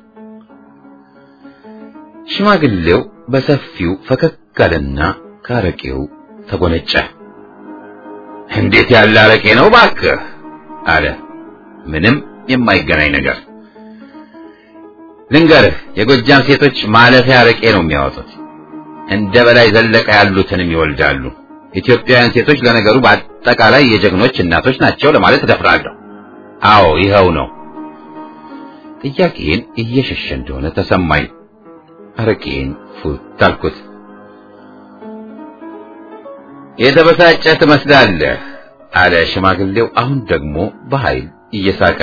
ሽማግሌው በሰፊው ፈከክ አለና ካረቄው ተጎነጨ። እንዴት ያለ አረቄ ነው ባክህ አለ። ምንም የማይገናኝ ነገር ልንገርህ፣ የጎጃም ሴቶች ማለፊያ አረቄ ነው የሚያወጡት። እንደ በላይ ዘለቀ ያሉትንም ይወልዳሉ። ኢትዮጵያውያን ሴቶች ለነገሩ በአጠቃላይ የጀግኖች እናቶች ናቸው ለማለት እደፍራለሁ። አዎ ይኸው ነው። ጥያቄን እየሸሸ እንደሆነ ተሰማኝ። አረቄን ፉት አልኩት። የተበሳጨ ትመስላለህ አለ ሽማግሌው፣ አሁን ደግሞ በኃይል እየሳቀ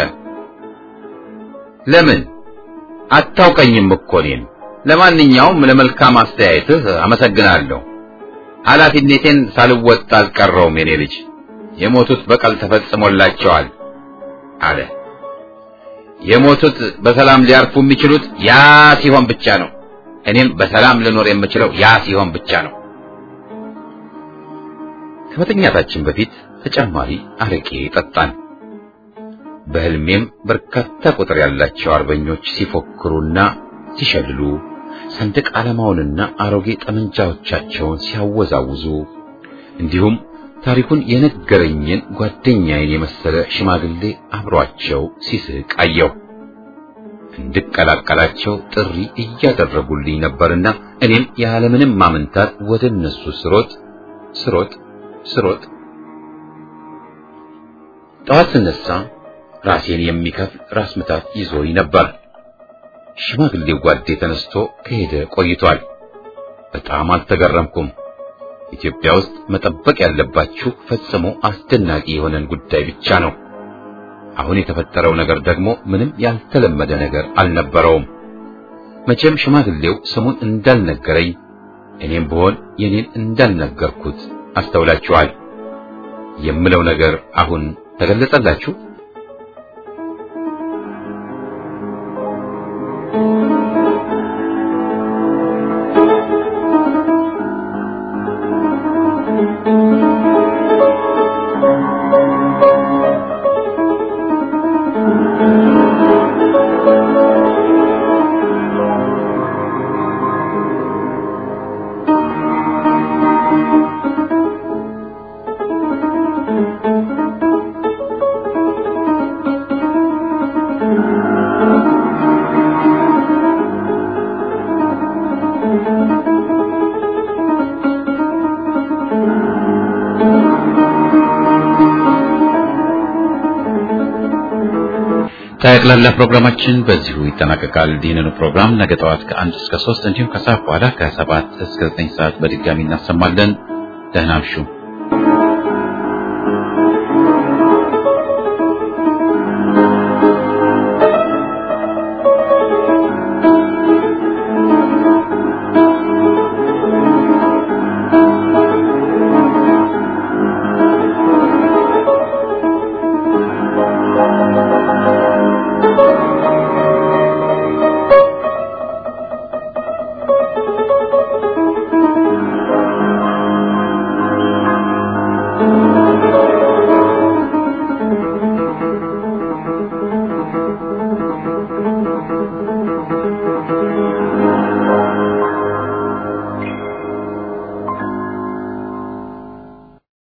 ለምን አታውቀኝም እኮ እኔን። ለማንኛውም ለመልካም አስተያየትህ አመሰግናለሁ። ኃላፊነቴን ሳልወጣ አልቀረውም። የኔ ልጅ የሞቱት በቀል ተፈጽሞላቸዋል አለ። የሞቱት በሰላም ሊያርፉ የሚችሉት ያ ሲሆን ብቻ ነው። እኔም በሰላም ልኖር የምችለው ያ ሲሆን ብቻ ነው። ከመተኛታችን በፊት ተጨማሪ አረቄ ጠጣን። በህልሜም በርካታ ቁጥር ያላቸው አርበኞች ሲፎክሩና ሲሸልሉ ሰንደቅ ዓላማውንና አሮጌ ጠመንጃዎቻቸውን ሲያወዛውዙ እንዲሁም ታሪኩን የነገረኝን ጓደኛዬን የመሰለ ሽማግሌ አብሯቸው ሲስቅ አየሁ። እንድቀላቀላቸው ጥሪ እያደረጉልኝ ነበርና እኔም ያለምንም ማመንታት ወደ እነሱ ስሮጥ ስሮጥ ስሮጥ ጠዋት ስነሳ ራሴን የሚከፍል ራስ ምታት ይዞኝ ነበር። ሽማግሌው ጓዴ ተነስቶ ከሄደ ቆይቷል። በጣም አልተገረምኩም። ኢትዮጵያ ውስጥ መጠበቅ ያለባችሁ ፈጽሞ አስደናቂ የሆነን ጉዳይ ብቻ ነው። አሁን የተፈጠረው ነገር ደግሞ ምንም ያልተለመደ ነገር አልነበረውም። መቼም ሽማግሌው ስሙን እንዳልነገረኝ እኔም ብሆን የኔን እንዳልነገርኩት አስተውላችኋል። የምለው ነገር አሁን ተገለጸላችሁ? ጠቅላላ ፕሮግራማችን በዚሁ ይጠናቀቃል። ይህንኑ ፕሮግራም ነገ ጠዋት ከአንድ እስከ ሶስት እንዲሁም ከሰዓት በኋላ ከሰባት እስከ ዘጠኝ ሰዓት በድጋሚ እናሰማለን። ደህና እምሹ።